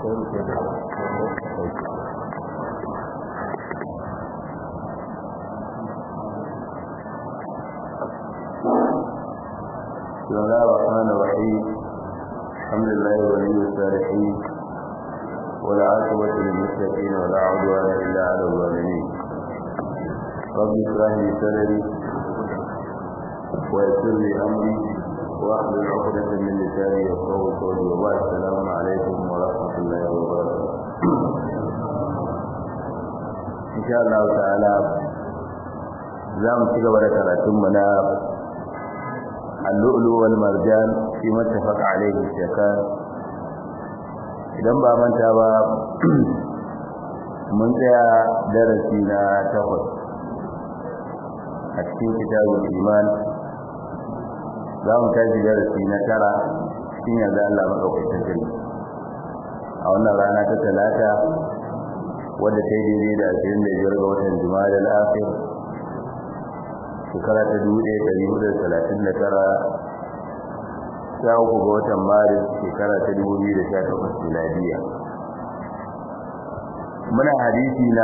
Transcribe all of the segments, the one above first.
بسم الله الرحمن الرحيم الحمد لله ولي الصالحين والعاقبة للمتقين ولا عدوان إلا على الظالمين رب اشرح لي صدري ويسر لي أمري واحلل عقدة من لساني يفقهوا قولي وبعد السلام عليكم ورحمة الله وبركاته إن شاء الله تعالى زام تجاوز كراتم منا اللؤلؤ والمرجان فيما اتفق عليه الشيخان idan ba manta ba mun tsaya darasi na takwas a cikin kitabul iman za mu tashi darasi na tara cikin yanzu Allah maɗaukacin sarki a wannan rana ta talata wadda ta yi daidai da ashirin da biyar ga watan juma'a da al'afir shekara ta dubu ɗaya ɗari hudu da talatin da tara sha uku ga watan maris shekara ta dubu biyu da sha takwas miladiya muna hadisi na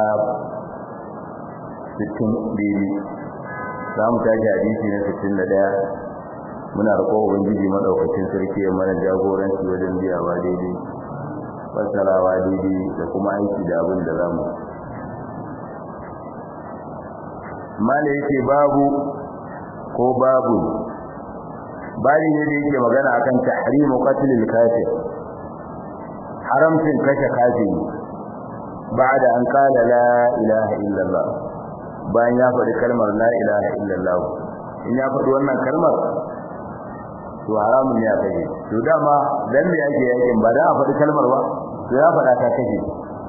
sittin daidai za mu tashi hadisi na sittin da ɗaya muna roƙo ubangiji maɗaukacin sarki ya mana jagoranci wajen biyawa daidai fassarawa daidai da kuma aiki da abin da za mu mala yake babu ko babu bari ne da yake magana akan tahrimu qatl al-kafir haramcin kashe kafiri ba'da an qala la ilaha illa Allah bayan ya faɗi kalmar la ilaha illa Allah in ya faɗi wannan kalmar to haramun ne a kashe to dama dan me yake yakin ba da a faɗi kalmar ba to ya faɗa ta kashe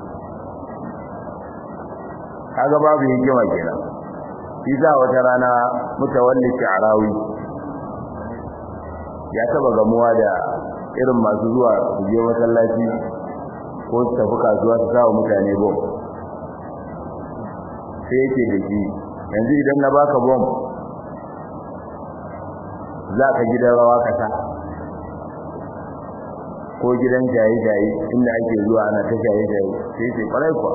kaga babu hikima kenan Isa wata rana mutawalli sha'rawi ya taba gamuwa da irin masu zuwa su je masallaci ko su tafi kasuwa su sawa mutane bom sai yake da shi yanzu idan na baka bom za ka gidan rawa kasa ko gidan jaye-jaye inda ake zuwa ana ta jaye-jaye sai ce kwarai kuwa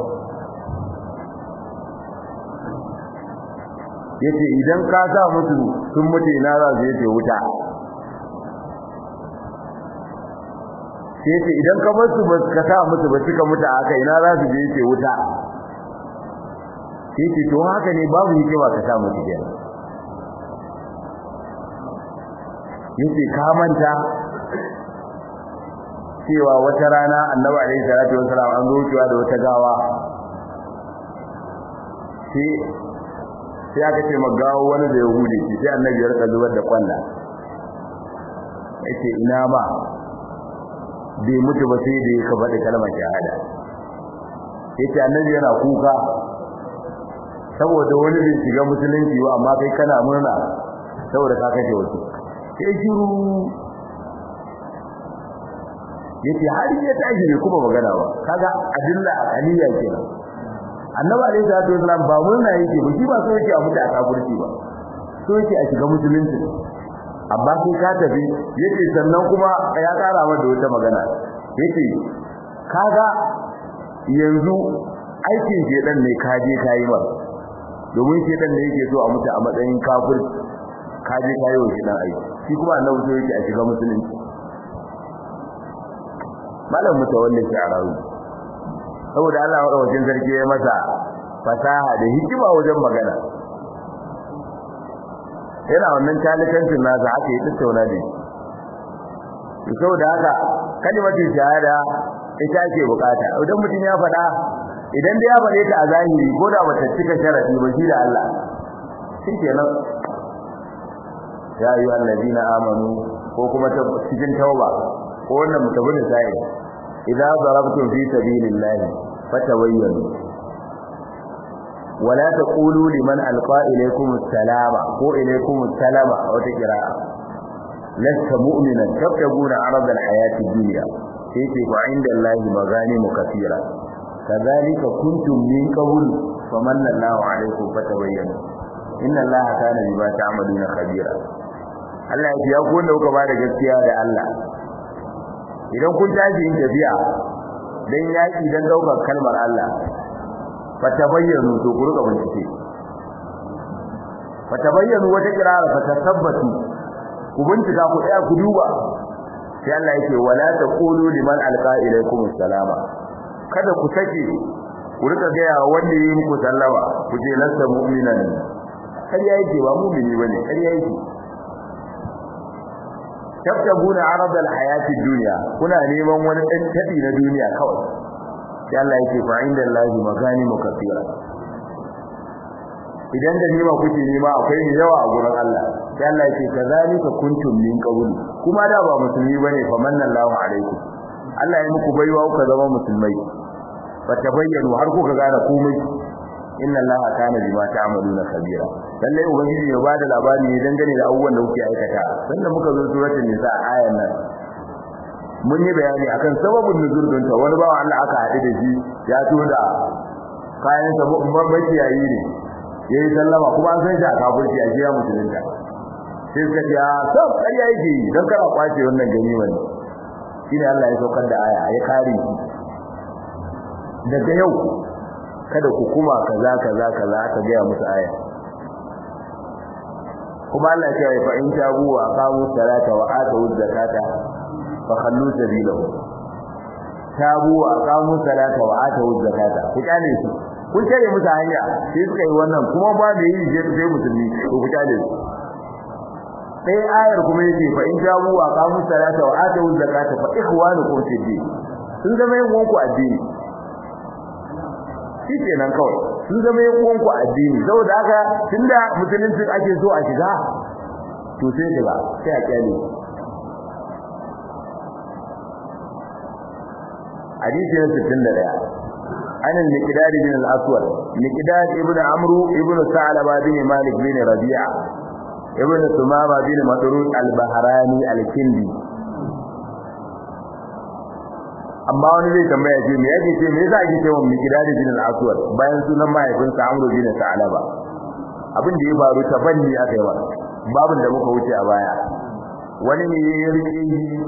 yace idan ka sa musu sun mutu ina za su yace wuta yace idan ka bar su ba ka sa musu ba suka mutu haka ina za su je yace wuta yace to haka ne babu hikima ka sa musu kenan yace ka manta cewa wata rana annabi alaihi salatu wasalam an zo cewa da wata gawa sai sai aka ce magawo wani da yahudi shi sai annabi ya rika zubar da kwalla yace ina ma bai mutu ba sai da ya faɗi kalmar shahada yace annabi yana kuka saboda wani bai shiga musulunci ba amma kai kana murna saboda ka kashe wasu sai shiru yace har ya tashi ne kuma magana ba kaga adilla aqaliya kenan annabi alayhi salatu wasalam ba murna yake ba shi ba so yake a mutu a kafirci ba so yake a shiga musulunci amma sai ka tafi yace sannan kuma ya kara mata da wata magana yace kaga yanzu aikin shedan ne ka je kai ba domin shedan ne yake so a mutu a matsayin kafir ka je kai wa shedan aiki shi kuma annabi so yake a shiga musulunci malam mutawallin sha'arawi saboda Allah madaukakin sarki ya masa fasaha da hikima wajen magana yana wannan talikancin nasa haka ya tattauna da shi saboda haka kalimatin shahada ita ake bukata idan mutum ya faɗa idan da ya faɗe ta a zahiri ko da bata cika sharadi ba shi da Allah shikenan ya ayu allazina amanu ko kuma cikin tauba ko wannan mutabin sai idza darabtum fi sabilillahi fatawayyanu wala taqulu liman alqa ilaykum assalama ko ilaykum assalama aw taqra'a lasta mu'minan tabtaguna arada alhayati dunya sai ce fa inda allahi maghanimu kathira kadhalika kuntum min qabl famanna allahu alaykum fatawayyanu inna allaha kana bima ta'maluna khabira Allah ya ku wanda kuka bada gaskiya da Allah idan kun tashi yin tafiya dan yaki dan daukar kalmar Allah fatabayyanu to ku rika bincike fatabayyanu wata kirara fatasabbatu ku bincika ku tsaya ku duba sai Allah yake wala taqulu liman alqa ilaykum assalama kada ku sake ku rika ga yawa wanda yi muku sallama ku je lasta mu'minan kar yake ba mu'mini bane kar yake tabtabuna arada alhayati dunya kuna neman wani dan tabi na duniya kawai sai Allah yake fa inda Allahi maganimu kathira idan da nima kuke nema akwai ne yawa a gurin Allah sai Allah yake kazalika kuntum min qabl kuma da ba musulmi bane fa manallahu alaikum Allah ya muku baiwa kuka zama musulmai fa tabayyanu har kuka gane komai inna Allaha kana bima ta'maluna khabira lalle ubangiji ya bada labari ne dangane da abubuwan da kuke aikata sannan muka zo suratul nisa ayan nan mun yi bayani akan sababin nuzul don ta wani bawa Allah aka haɗu da shi ya to da kayan sa makiyayi ne yayi sallama kuma an san shi a kafirci a jiya musulunta sai suka ce a sab ƙarya yake yi don kana kwace wannan ganimar ne shine Allah ya saukar da aya ya kare shi daga yau kada ku kuma kaza kaza kaza aka ga musu aya kuma Allah ya ce fa in tabu wa aqamu salata wa atu zakata fa khallu sabilahu tabu wa aqamu salata wa atu zakata ku kyale su kun tare musu hanya sai suka yi wannan kuma ba da yi je sai musulmi to ku kyale su sai ayar kuma yake fa in tabu wa aqamu salata wa atu zakata fa ikhwanukum fi din sun zama yin wanku addini shi kenan kawai sun zama yin uwanku addini saboda haka tunda musulunci ake so a shiga to sai shiga sai a kyale hadisi na 61 an al-miqdad bin al-aswad miqdad ibn amru ibn sa'laba bin malik bin rabi'a ibn sumama bin madrud al-bahrani al-kindi amma wani zai tambaya ce me yake ce me yasa ake cewa miqdad bin al-aswad bayan sunan mahaifinsa amru bin sa'laba abin da ya faru ta banni aka yi wa babin da muka wuce a baya wani ne ya rike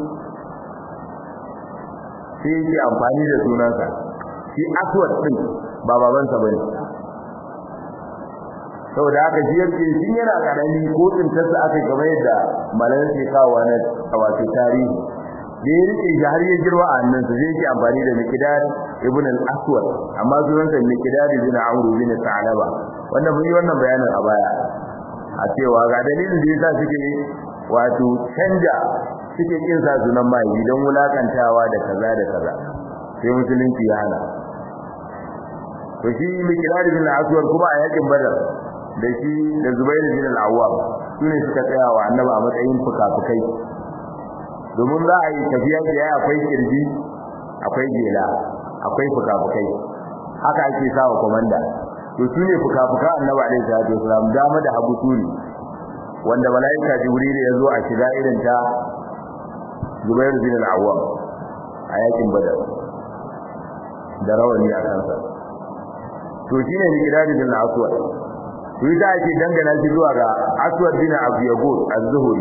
shi sai yake amfani da sunansa shi aswad din ba babansa bane saboda haka shi yake shi yana karami ko tsintarsa aka gaba yadda malamin ke kawo na wato tarihi da ya rike shi har ya girma a hannunsa zai yake amfani da miqdad ibn al-aswad amma sunansa miqdad ibn amr ibn sa'laba wannan mun yi wannan bayanin a baya a cewa ga dalilin da yasa suke wato canja suke kin sa sunan mai don wulakantawa da kaza da kaza sai musulunci ya hana to shi miqdad ibn al-aswad kuma a yakin badar da shi da zubair ibn al-awwam sune suka tsaya wa annabi a matsayin fukafukai domin za a yi tafiya da ya akwai kirji akwai gela akwai fukafukai haka ake sawa komanda to shine fukafuka annabi alaihi salatu wasalam dama da hagu turi wanda malaika jibril ya zo a shiga irin ta zubair bin al-awwam a yakin badar da rawani a kansa to shine ni gidadi bin al-aswad to ita ake dangana shi zuwa ga aswad bin abu yagud az-zuhri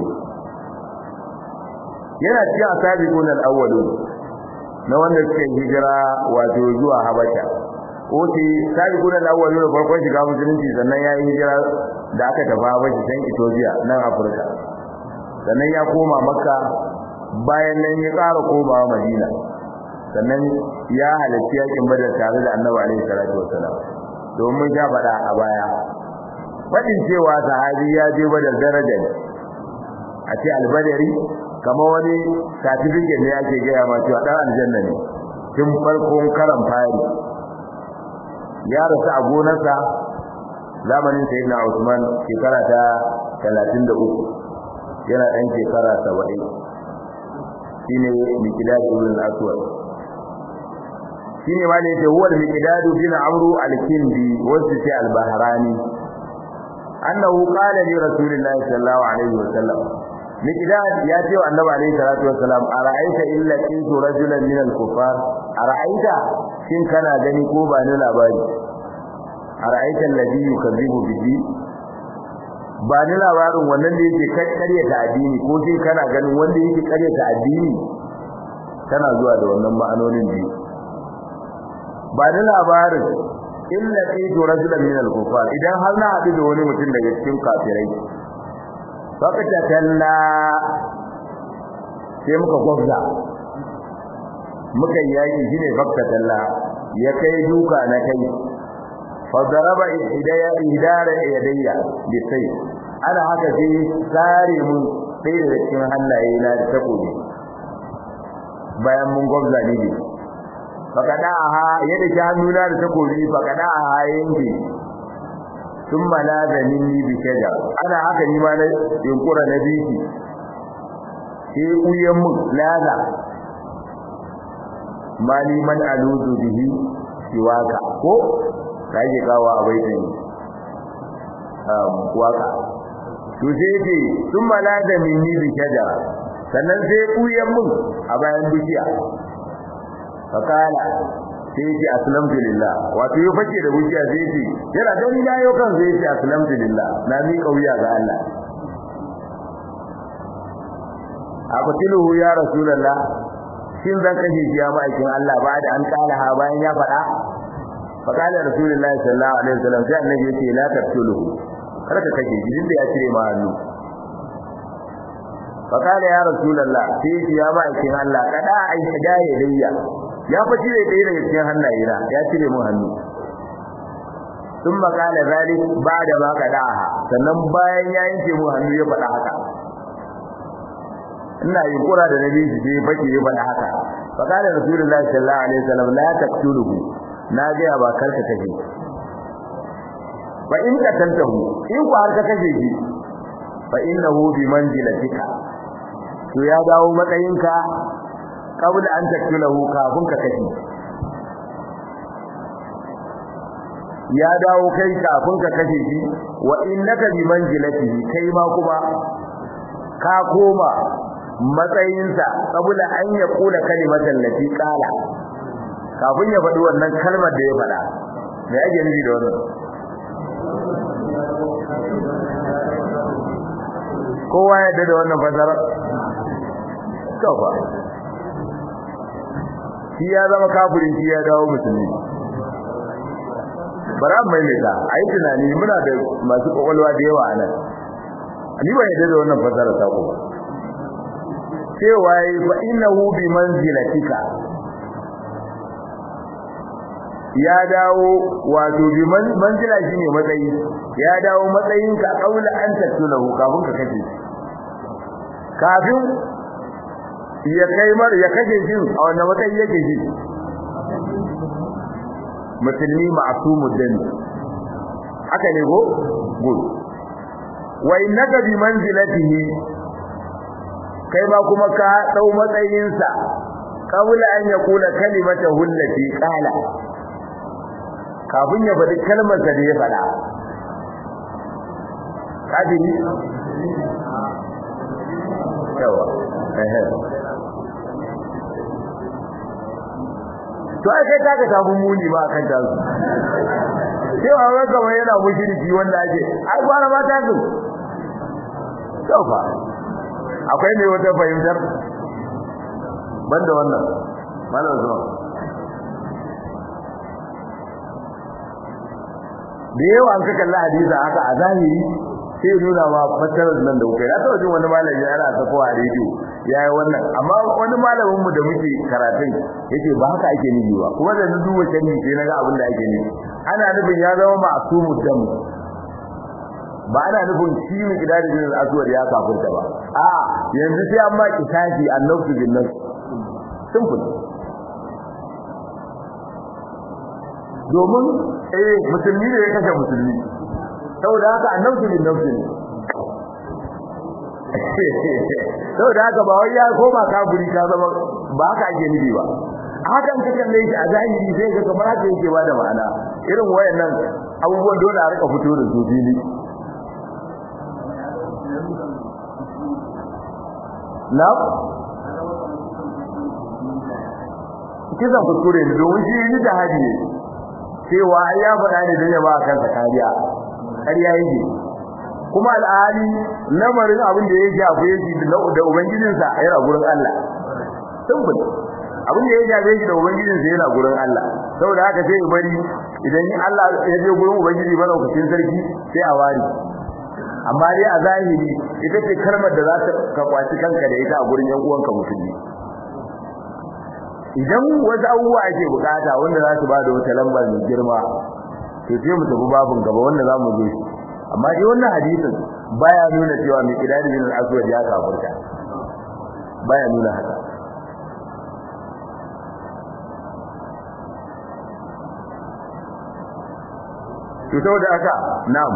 yana cikin asabiqun al-awwalun na wanda suka hijira wato zuwa habasha oke sabiqun al-awwalun farkon shiga musulunci sannan ya yi hijira da aka tafi habasha can Ethiopia nan Afirka sannan ya koma Makka bayan nan ya ƙara komawa Madina sannan ya halarci yakin Badar tare da Annabi alaihi salatu wassalam domin ya faɗa a baya fadin cewa sahabi ya je Badar daraja a ce albadari kama wani certificate ne ake gaya ma cewa dan aljanna ne tun farkon karan fari ya rasu a gonarsa zamanin sayyidina Usman shekara ta 33 yana dan shekara 70 shine miqdad ibn al-aswad shine ma ne yace huwa miqdad bin amru al-kindi wasu ce al-bahrani annahu qala li rasulillahi sallallahu alaihi wasallam miqdad ya ce wa annabi alaihi salatu wasalam ara'aita illa qintu rajulan min al-kuffar ara'aita shin kana gani ko ba ni labari ara'aita alladhi yukazzibu bihi ba ni labarin wannan da yake karya ta addini ko shin kana ganin wanda yake karya ta addini tana zuwa da wannan ma'anonin biyu ba da labarin illa qidu rajulan min al-kufar idan har na haɗu da wani mutum daga cikin kafirai fakata talla sai muka gwabza muka yaki shine fakata talla ya kai duka na kai fa daraba hidaya hidara yadayya bi sai ana haka sai sare mun sai da cikin hannaye na da takobi bayan mun gwabza ne ne fakada aha yadda ki hannuna da takobi fakada aha yanke sun malaza minni bi shajar ana haka ni ma na yunkura na biki sai uyan mun laza mali man aludu bihi siwaka ko da yake kawo a baitin um waka to sai ce sun malaza minni bi shajar sannan sai uyan mun a bayan bishiya fakala sai ce aslamtu lillah wato ya fake da wuciya sai ce yana gani na yau kan sai ce aslamtu lillah na mi kauya ga Allah aqtiluhu ya rasulullah shin zan kashe shi ya ma'aikin Allah ba da an kala ha bayan ya faɗa fakala rasulullah sallallahu alaihi wasallam sai annabi yace la taqtuluhu kar ka kashe shi da ya cire ma hannu fakala ya rasulullah sai ya ma'aikin Allah kada ai hidaye dayya ya fa cire ɗaya daga cikin hannaye na ya cire mun hannu sun makala zalik ba da ma kada'aha sannan bayan ya yanke mun hannu ya faɗa haka ina yunkura da nabi shi sai fake ya faɗa haka fakala rasulullahi sallallahu alaihi wasallam la taqtuluhu na ga ba karka kashe fa in ka tantahu in ku har ka kashe shi fa innahu bi manzilatika to ya dawo matsayinka kabla an taktulahu kafin ka kashi ya dawo kai kafin ka kashe shi wa innaka bi manzilatihi kai ma kuma ka koma matsayinsa kabla an ya kula kalimatan lati qala kafin ya faɗi wannan kalmar da ya faɗa me ake nufi da wannan kowa ya da wannan fasara to fa shi ya zama kafirin shi ya dawo musulmi bara mai mai ta ai tunani muna da masu kokolwa da yawa anan ni ba yadda da wannan fasara ta ko cewa yi fa innahu bi manzilatika ya dawo wato bi manzila shine matsayi ya dawo matsayinka kaula an tattulahu kafin ka kace kafin ya kai mar ya kace shi a wannan matsayi yake shi musulmi ma'sumud dami haka ne go good wa innaka bi manzilatihi kai ma kuma ka dau matsayin sa qabla an yaqula kalimatahu allati qala kafin ya faɗi kalmar da ya faɗa kadiri yawa eh to ai kai kaga samu muni ba kan ta sai wa wai kamar yana mushriki wanda ake ai gwara ma ta zu to fa akwai ne wata fahimtar banda wannan malam zuwa da yawa an kaka Allah hadisi haka a zahiri sai nuna ma fatarar nan da kuka ya taɓa jin wani malami yana ta kowa a rediyo yayi wannan amma wani malamin mu da muke karatun yace ba haka ake nufi ba kuma da na duba canji sai naga abin da ake nufi ana nufin ya zama ma'sumu dam ba ana nufin shi mu kida da jinin aswad ya kafirta ba a yanzu sai an ma kisafi annabtu bin nafs simple domin eh musulmi ne ya kashe musulmi saboda haka annabtu bin nafs ne saboda haka ba wai ya koma kafiri ka zama ba haka ake nufi ba hakan ka kalle shi a zahiri sai ga kamar haka yake ba da ma'ana irin wayannan abubuwan dole a rika fito da su fili na kisan kuskure ne domin shi yi da hadi ne cewa ya faɗa ne don ya ba kansa kariya kariya yake kuma al'ali lamarin abin da ya shafe shi da ubangijinsa yana gurin Allah simple abin da ya shafe shi da ubangijinsa yana gurin Allah saboda haka sai ya bari idan Allah ya je gurin ubangiji madaukakin sarki sai a wari amma dai a zahiri ita ce kalmar da za ta ka kwaci kanka da ita a gurin yan uwanka musulmi idan wasu abubuwa ake bukata wanda za su ba da wata lamba mai girma to sai mu tafi babun gaba wanda za mu zo shi amma dai wannan hadisin baya nuna cewa mai kidari bin al-aswad ya kafirta baya nuna haka to saboda haka na'am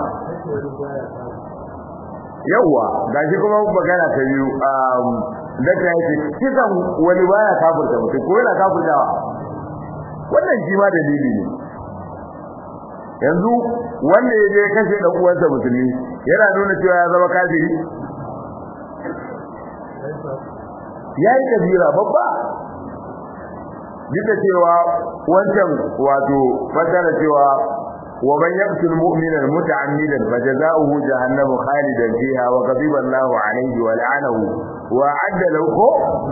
yawa gashi kuma magana ta biyu um da ta yi kisan wani baya kafirta mutum ko yana kafirtawa wannan shi ma dalili ne yanzu wanda ya je kashe dan uwansa musulmi yana nuna cewa ya zama kafiri yayi kabira babba duk da cewa wancan wato fadara cewa wa man yaqtul mu'mina muta'ammidan fajaza'uhu jahannamu khalidan fiha wa ghadiba Allahu alayhi wa la'anahu wa 'adda lahu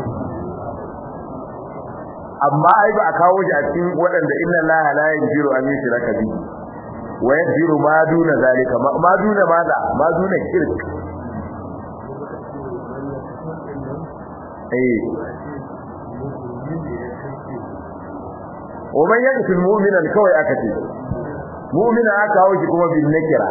amma ai ba a kawo shi a cikin waɗanda inna Allah la yaghfiru an yushraka bihi wa yaghfiru ma duna zalika ma duna maza ma duna shirk eh ومن يقتل مؤمنا kawai aka ce mu'mina aka kawo shi kuma bin nakira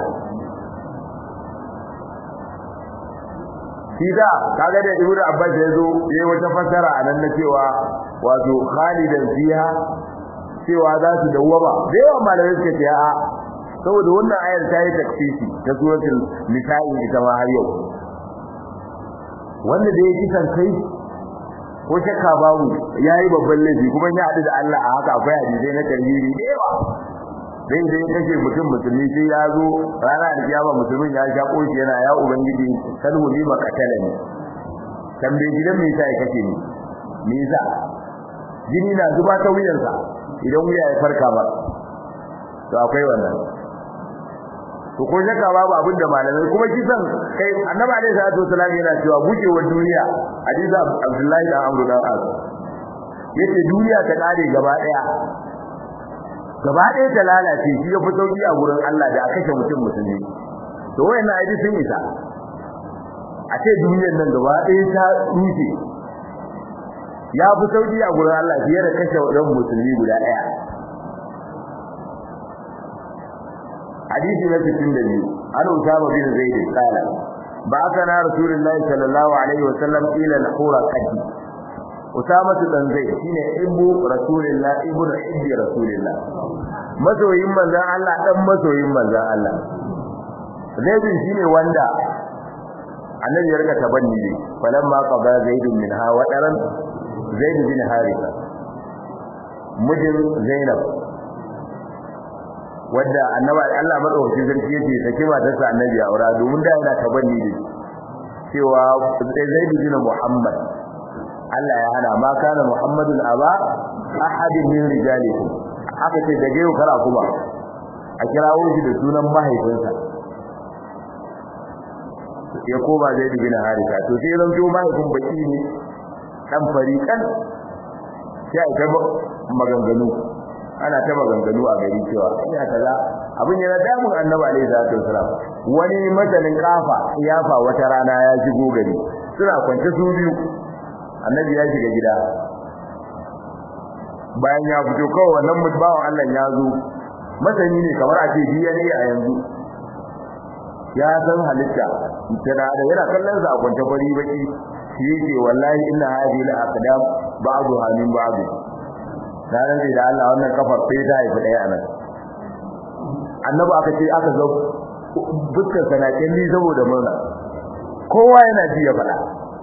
Sida kaga da Ibnu Abbas ya zo yayi wata fasara anan na cewa wato khalidan fiha cewa za su dawwama da yawa malamai suka ce a saboda wannan ayar ta yi takfisi ta suratul nisa'i ita ma har yau wanda da ya kisan kai ko shakka babu yayi babban laifi kuma ya haɗu da Allah a haka akwai hadisi na tarhiri da yawa dai dai kace mutum musulmi sai ya zo rana da kiyama musulmin ya sha koshi yana ya ubangiji salhu li maqatalani tambaye gidan me yasa ya kace ni me yasa jini na zuba ta wuyansa idan wuya ya farka ba to akwai wannan to ko shakka babu abin da malamai kuma kisan kai annabi alaihi salatu wasallam yana cewa gujewar duniya hadisi abdullahi dan amru dan az yace duniya ta kare gaba daya gaba daya ta lalace shi ya fi sauki a gurin Allah da aka kashe mutum musulmi to wayannan aidi sun isa a ce duniyar nan gaba daya ta rufe ya fi sauki a gurin Allah fiye da kashe wadan musulmi guda daya حديث ما تسند عن أسامة بن زيد قال بعثنا رسول الله صلى الله عليه وسلم إلى الحورة قدي أسامة بن زيد شين إبو رسول الله إبو حب رسول الله masoyin manzan Allah dan masoyin manzan Allah zaidin shine wanda annabi ya rika tabanni ne falamma qada zaidun minha wa daran zaid bin harisa mijin zainab wanda annabi Allah madaukakin sarki yake sake matarsa annabi aura domin da yana tabanni ne cewa Zaid bin Muhammad Allah ya hana ma kana Muhammadun aba ahadin min rijalikum aka ce daga yau kara kuma a kirawo shi da sunan mahaifinsa ya koma Zaid bin Harisa to sai zan jo mahaifin baki ne dan fariqan sai ta maganganu ana ta maganganu a gari cewa ina kaza abin yana damun annabi alaihi salatu wasalam wani masanin kafa yafa wata rana ya shigo gari suna kwance su biyu annabi ya shiga gida bayan ya fito kawai wannan mutbawan Allah ya zo masani ne kamar a ce DNA a yanzu ya san halitta tana da yana kallon sa a kwance fari baki shi yake wallahi inna hadhihi al-aqdam ba'daha min ba'd ranar da Allah wannan kafar sai ta haifi daya anan annabi aka ce aka zo dukkan sanakin ni saboda murna kowa yana ji ya fada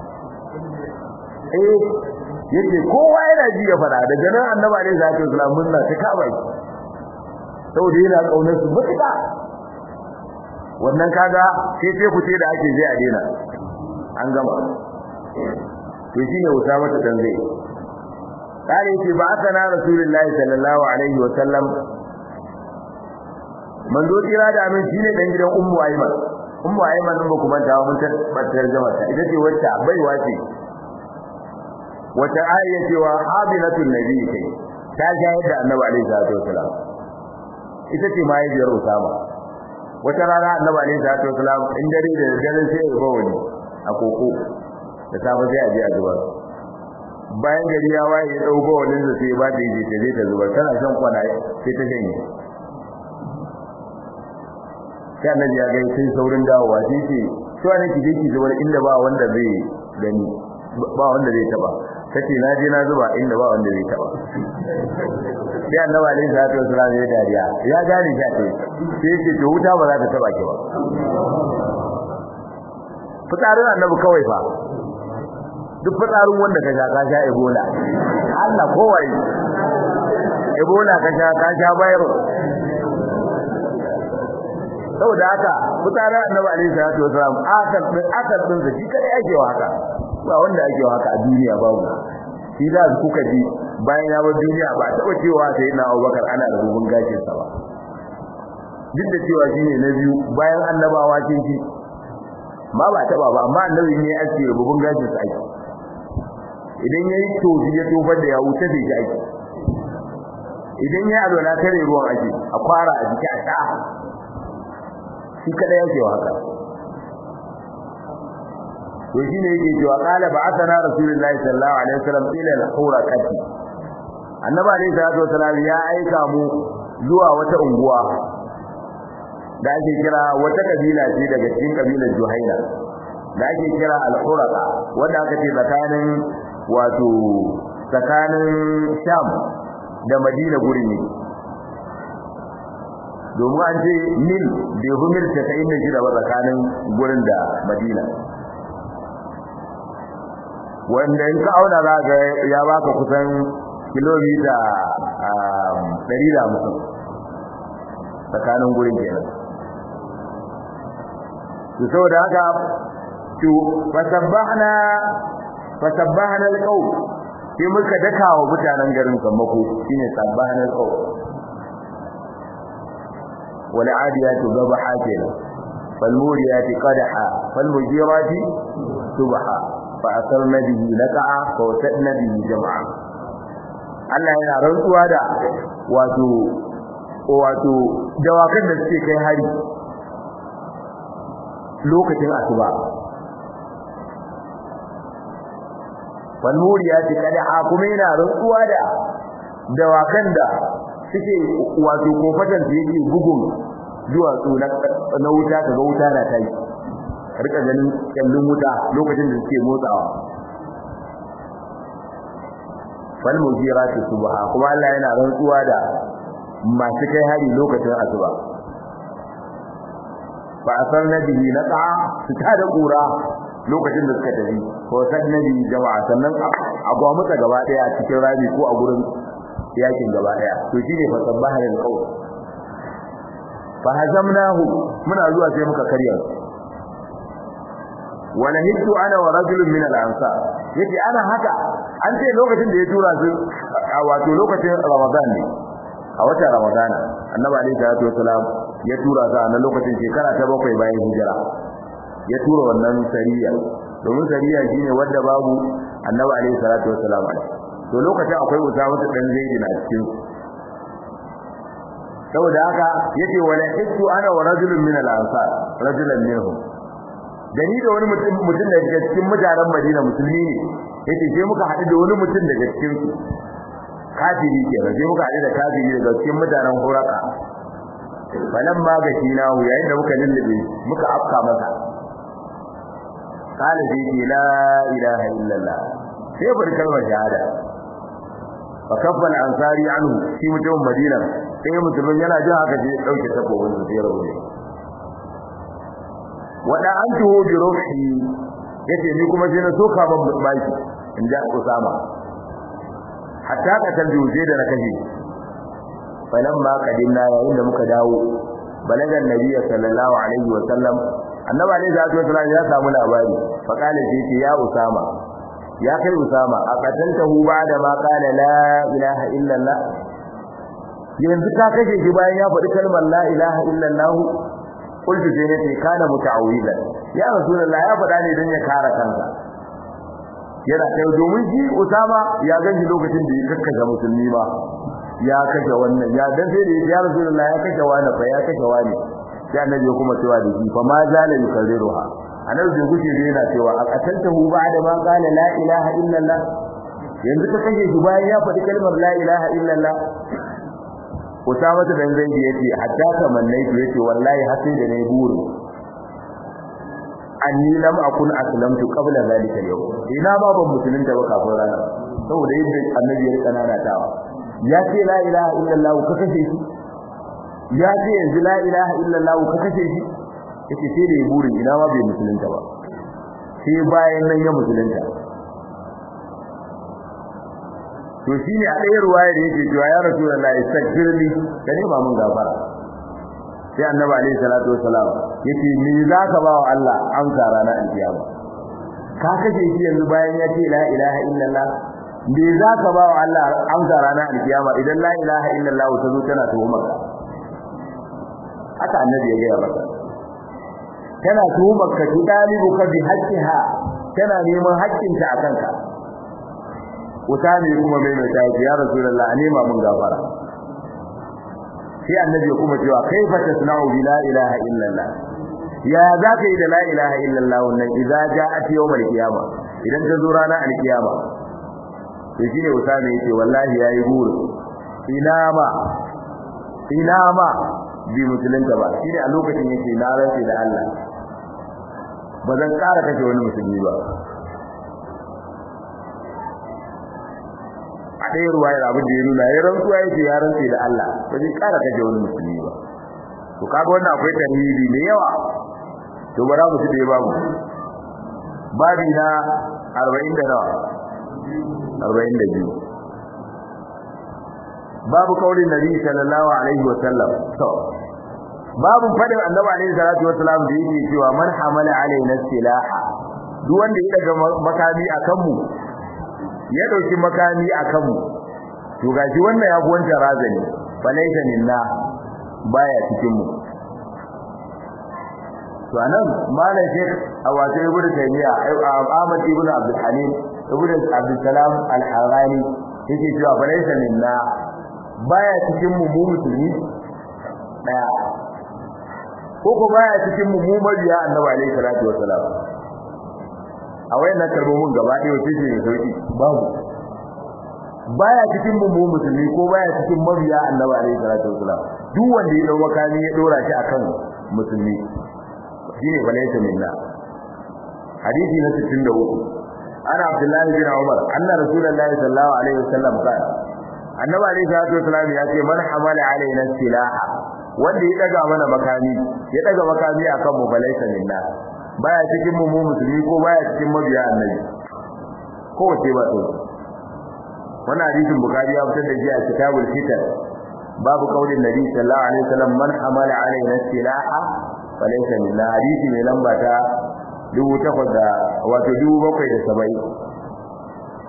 eh yace kowa yana ji ya fada daga nan annabi alaihi salatu wasallam murna ta kaba shi saboda yana kaunar su mutuka wannan kaga sai sai ku ce da ake je a dena an gama to shine Usama ta tanzai قال يتي بعثنا رسول الله صلى الله عليه وسلم من ذو تيرا da amin shine dan gidan ummu ayman ummu ayman din ba kuma ta mun tabbatar jama'a ta ita ce wacce baiwa ce wata ayya ce wa habilatul nabi kai ta shayar da annabi alaihi salatu wasalam ita ce mahaifiyar usama wata rana annabi alaihi salatu wasalam in dare da dare sai ya ba wani a koko da safe sai a je a zubar bayan gari ya waye ya dauko wani da sai ba ta yi ta je ta zubar tana shan kwana sai ta shanye sai annabi ya ga sai saurin dawowa sai ce to ne ki je ki zubar inda ba wanda zai gani ba wanda zai taba kace na je na zuba inda ba wanda zai taba sai annabi alaihi salatu wasallam ya dariya ya gane shi ce sai yake to wuta ba za ta taba ki ba fitarin annabi kawai fa duk fitarin wanda ka sha ka sha ebola Allah kowai ebola ka sha ka sha virus saboda haka fitarin annabi alaihi salatu wasallam akal din akal din da shi kai ake wa haka ba wanda ake wa haka a duniya babu shi da kuka ji bayan ya bar duniya ba taɓa cewa sai na Abubakar ana da rubun gashin sa ba duk da cewa shine na biyu bayan annabawa kin ji ma ba taɓa ba amma annabi ne ya ce rubun gashin sa ake idan yayi tofi ya tofar da ya wuce da shi ake idan ya alwala kare ruwan ake a kwara a jiki a sha shi kada yake wa haka to shine yake cewa qala ba'athana rasulullahi sallallahu alaihi wasallam ila al-huraqati annabi alaihi salatu wasallam ya aika mu zuwa wata unguwa da ake kira wata kabila ce daga cikin kabilar Juhaina da ake kira al-huraqa wanda aka ce tsakanin wato tsakanin Sham da Madina gurin ne domin an ce mil bai fi mil casa'in da shida ba tsakanin gurin da madina wanda in ka auna za ga ya baka kusan kilomita ɗari da hamsin tsakanin gurin kenan to saboda haka to fasabbahna fasabbahna alqaw sai muka daka wa mutanen garin sammako shine sabbahna alqaw wal adiyatu dhabaha kenan fal muriyati qadha fal mujirati subha fa asarna bihi laqa'a fa wasadna bihi jam'a Allah yana rantsuwa da wato wato dawakan da suke kai hari lokacin asuba wal muriyati qadha kuma yana rantsuwa da dawakan da suke wato kofatan da yake bugun duwatsu na wuta kaga wuta na tai rika ganin kallon wuta lokacin da suke motsawa wal mujirati subha kuma Allah yana rantsuwa da masu kai hari lokacin asuba fa asarna bihi naqa su ta da kura lokacin da suka tafi ko sannabi jama'a sannan a gwamnati gaba daya cikin rabi ko a gurin yakin gaba daya to shine fa sabbaha lil qawl fa hazamnahu muna zuwa sai muka karya wala hiddu ana wa rajulun min al ansar yace ana haka an ce lokacin da ya tura su wato lokacin ramadan ne a watan ramadan annabi alaihi salatu wasalam ya tura su a nan lokacin shekara ta bakwai bayan hijira ya tura wannan sariya domin sariya shine wanda babu annabi alaihi salatu wasalam to lokacin akwai usama dan zaidi na cikin saboda haka yace wala hiddu ana wa rajulun min al ansar rajulan minhum gani da wani mutum mutum daga cikin mutanen Madina musulmi ne yace sai muka haɗu da wani mutum daga cikin su kafiri kenan sai muka haɗu da kafiri daga cikin mutanen Huraka falan ma ga nahu yayin da muka lullube muka afka masa qala fi la ilaha illallah sai bar kalmar shahada fa kaffa al-ansari anhu shi mutum Madina sai musulmin yana jin haka sai dauke takobin sa sai rabu wada an tuho bi ruhi yace ni kuma sai na soka ban baki in ja Usama hatta ka tambi wuje da na kashe falamma qadimna yayin da muka dawo balagan nabiyyi sallallahu alaihi wa sallam annabi alaihi salatu wasallam ya samu labari fa kale sai ce ya Usama ya kai Usama a qataltahu ba'da ma qala la ilaha illa Allah yanzu ka kashe shi bayan ya faɗi kalmar la ilaha illa Allah kullu sai ne kana muta'awwilan ya rasulullah ya faɗa ne dan ya kare kansa yana kai domin shi Usama ya ganji lokacin da ya kakkaga musulmi ba ya kashe wannan ya dan sai da ya Rasulullah ya kashe wani fa ya kashe wani sai annabi kuma cewa da shi fa ma zala yukarriruha annabi bai guje da yana cewa a qataltahu ba'da ma qala la ilaha illallah yanzu ka kashe shi bayan ya faɗi kalmar la ilaha illallah Usama da dan zai yace hatta kamannaitu yace wallahi har sai da nayi burin anni lam akun aslamtu qabla zalika al-yawm ina ma ban musulunta ba kafin rana saboda yadda annabi ya rika nanatawa ya ce la ilaha illallah ka kashe shi ya ce yanzu la ilaha illallah ka kashe shi yace sai da burin ina ma bai musulunta ba sai bayan nan ya musulunta to shine a ɗaya ruwaya da yake cewa ya rasulullahi istaghfirli ka nema mun gafara sai annabi alaihi salatu wassalam yace me zaka ba wa Allah amsa ranar alkiyama ka kace shi yanzu bayan ya ce la ilaha illallah me zaka ba wa Allah amsa ranar alkiyama idan la ilaha illallah ta zo tana tuhumar ka haka annabi ya gaya maka tana tuhumar ka tudalibu ka bi haqqiha tana neman haƙƙinta a kanka Usami kuma mai mai tayi ya Rasulullah a nema mun gafara sai annabi ya kuma cewa kaifa tasna'u bi la ilaha illallah ya zaka yi da la ilaha illallah wannan idza ja'at yawmal qiyama idan ta zo ranar alkiyama to shine Usami yace wallahi yayi buru ina ma ina ma bi musulunta ba shine a lokacin yace na rantsi da Allah ba zan ƙara kashe wani musulmi ba a ɗaya ruwayar abin da ya nuna ya rantsuwa yake ya rantsi da Allah ba zai ƙara kashe wani musulmi ba to kaga wannan akwai tarihi mai yawa to ba za mu ci da babu babi na 40 da nawa 42 babu kaulin nabi sallallahu alaihi wa sallam to babu fadin annabi alaihi salatu wasallam da yake cewa man hamala alaina silaha duk wanda ya daga makami akan mu ya dauki makami akan mu to gashi wannan ya gwanta razani falaita minna baya cikin mu to anan malam shek awato ibnu taymiya ahmad ibnu abdul halim ibnu abdul salam al-harani yake cewa falaita minna baya cikin mu mu musulmi daya ko ko baya cikin mu mu mabiya annabi alaihi salatu wasalam a wayannan kalmomin gaba ɗaya wace ce sauki babu baya cikin mu musulmi ko baya cikin mabiya annabi alaihi salatu wasalam duk wanda ya dau makami ya dora shi akan musulmi shine balaysa minna hadisi na 63 ana abdullahi bin umar anna rasulullahi sallallahu alaihi wasallam qala annabi alaihi salatu wasalam ya ce man hamala alaina silaha wanda ya daga mana makami ya daga makami akan mu balaysa minna baya cikin mu musulmi ko baya cikin mabiya annabi ko wace ba to wannan hadisin bukhari ya fitar da shi a kitabul fitan babu kaulin nabi sallallahu alaihi wasallam man hamala alaina silaha falaysa minna hadisi mai lamba ta 1800 da wato 770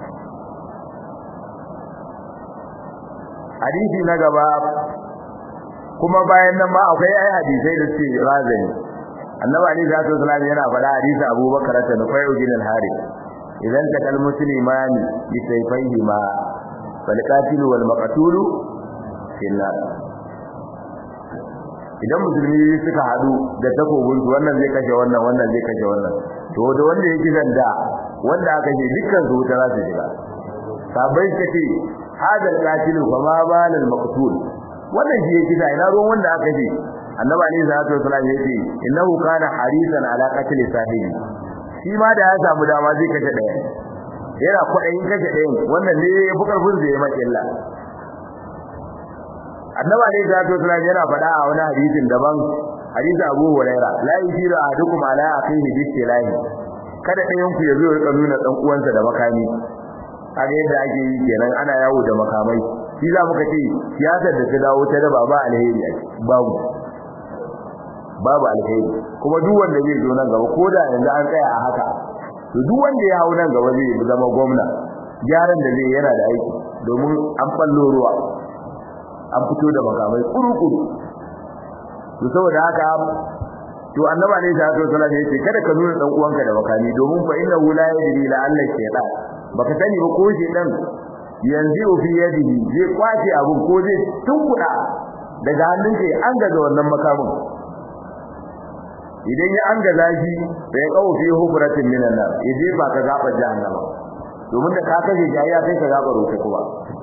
hadisi na gaba kuma bayan nan ma akwai ai hadisai da suke razani annabi ali sallallahu alaihi wasallam yana faɗa hadisi abubakar ta nufai ujin al-harith idan takal muslimani bi sayfayhima fal qatil wal maqtul finnar idan musulmi suka hadu da takobin su wannan zai kashe wannan wannan zai kashe wannan to da wanda yake zanda wanda aka ce dukkan su wuta za su shiga sabai kace hadal qatil fa ma balal maqtul wannan shi yake da ina ruwan wanda aka ce annabi ali sallallahu alaihi wasallam yace innahu kana harisan ala qatl sahibi shi ma da ya samu dama zai kashe daya yana kudayin kashe dayan wannan ne ya fi karfin zai maka illa annabi ali sallallahu alaihi wasallam yana faɗa a wani hadisin daban hadisi Abu Huraira la yusiru ahadukum ala akhihi bisilahi kada ɗayan ku ya zo ya nuna dan uwansa da makami kaga yadda ake yi kenan ana yawo da makamai shi za muka ce siyasar da ta dawo ta daba ba alheri a babu babu alheri kuma duk wanda zai zo nan gaba koda yanzu an tsaya a haka to duk wanda ya hau nan gaba zai zama gwamna gyaran da zai yana da aiki domin an fallo ruwa an fito da makamai kuru-kuru to saboda haka to annabi ne sallallahu alaihi wasallam yace kada ka nuna dan uwanka da makami domin fa inna la yadri la alla shaytan baka sani ba ko shaytan yanzu fi yadihi zai kwace abun ko zai tunkuda daga hannunka an gaza wannan makamin idan ya an gaza shi fa ya kawo fi hukuratin minan nar yaje ba ka gaba jahannama domin da ka kaje shi ya kai ka gaba rote kuma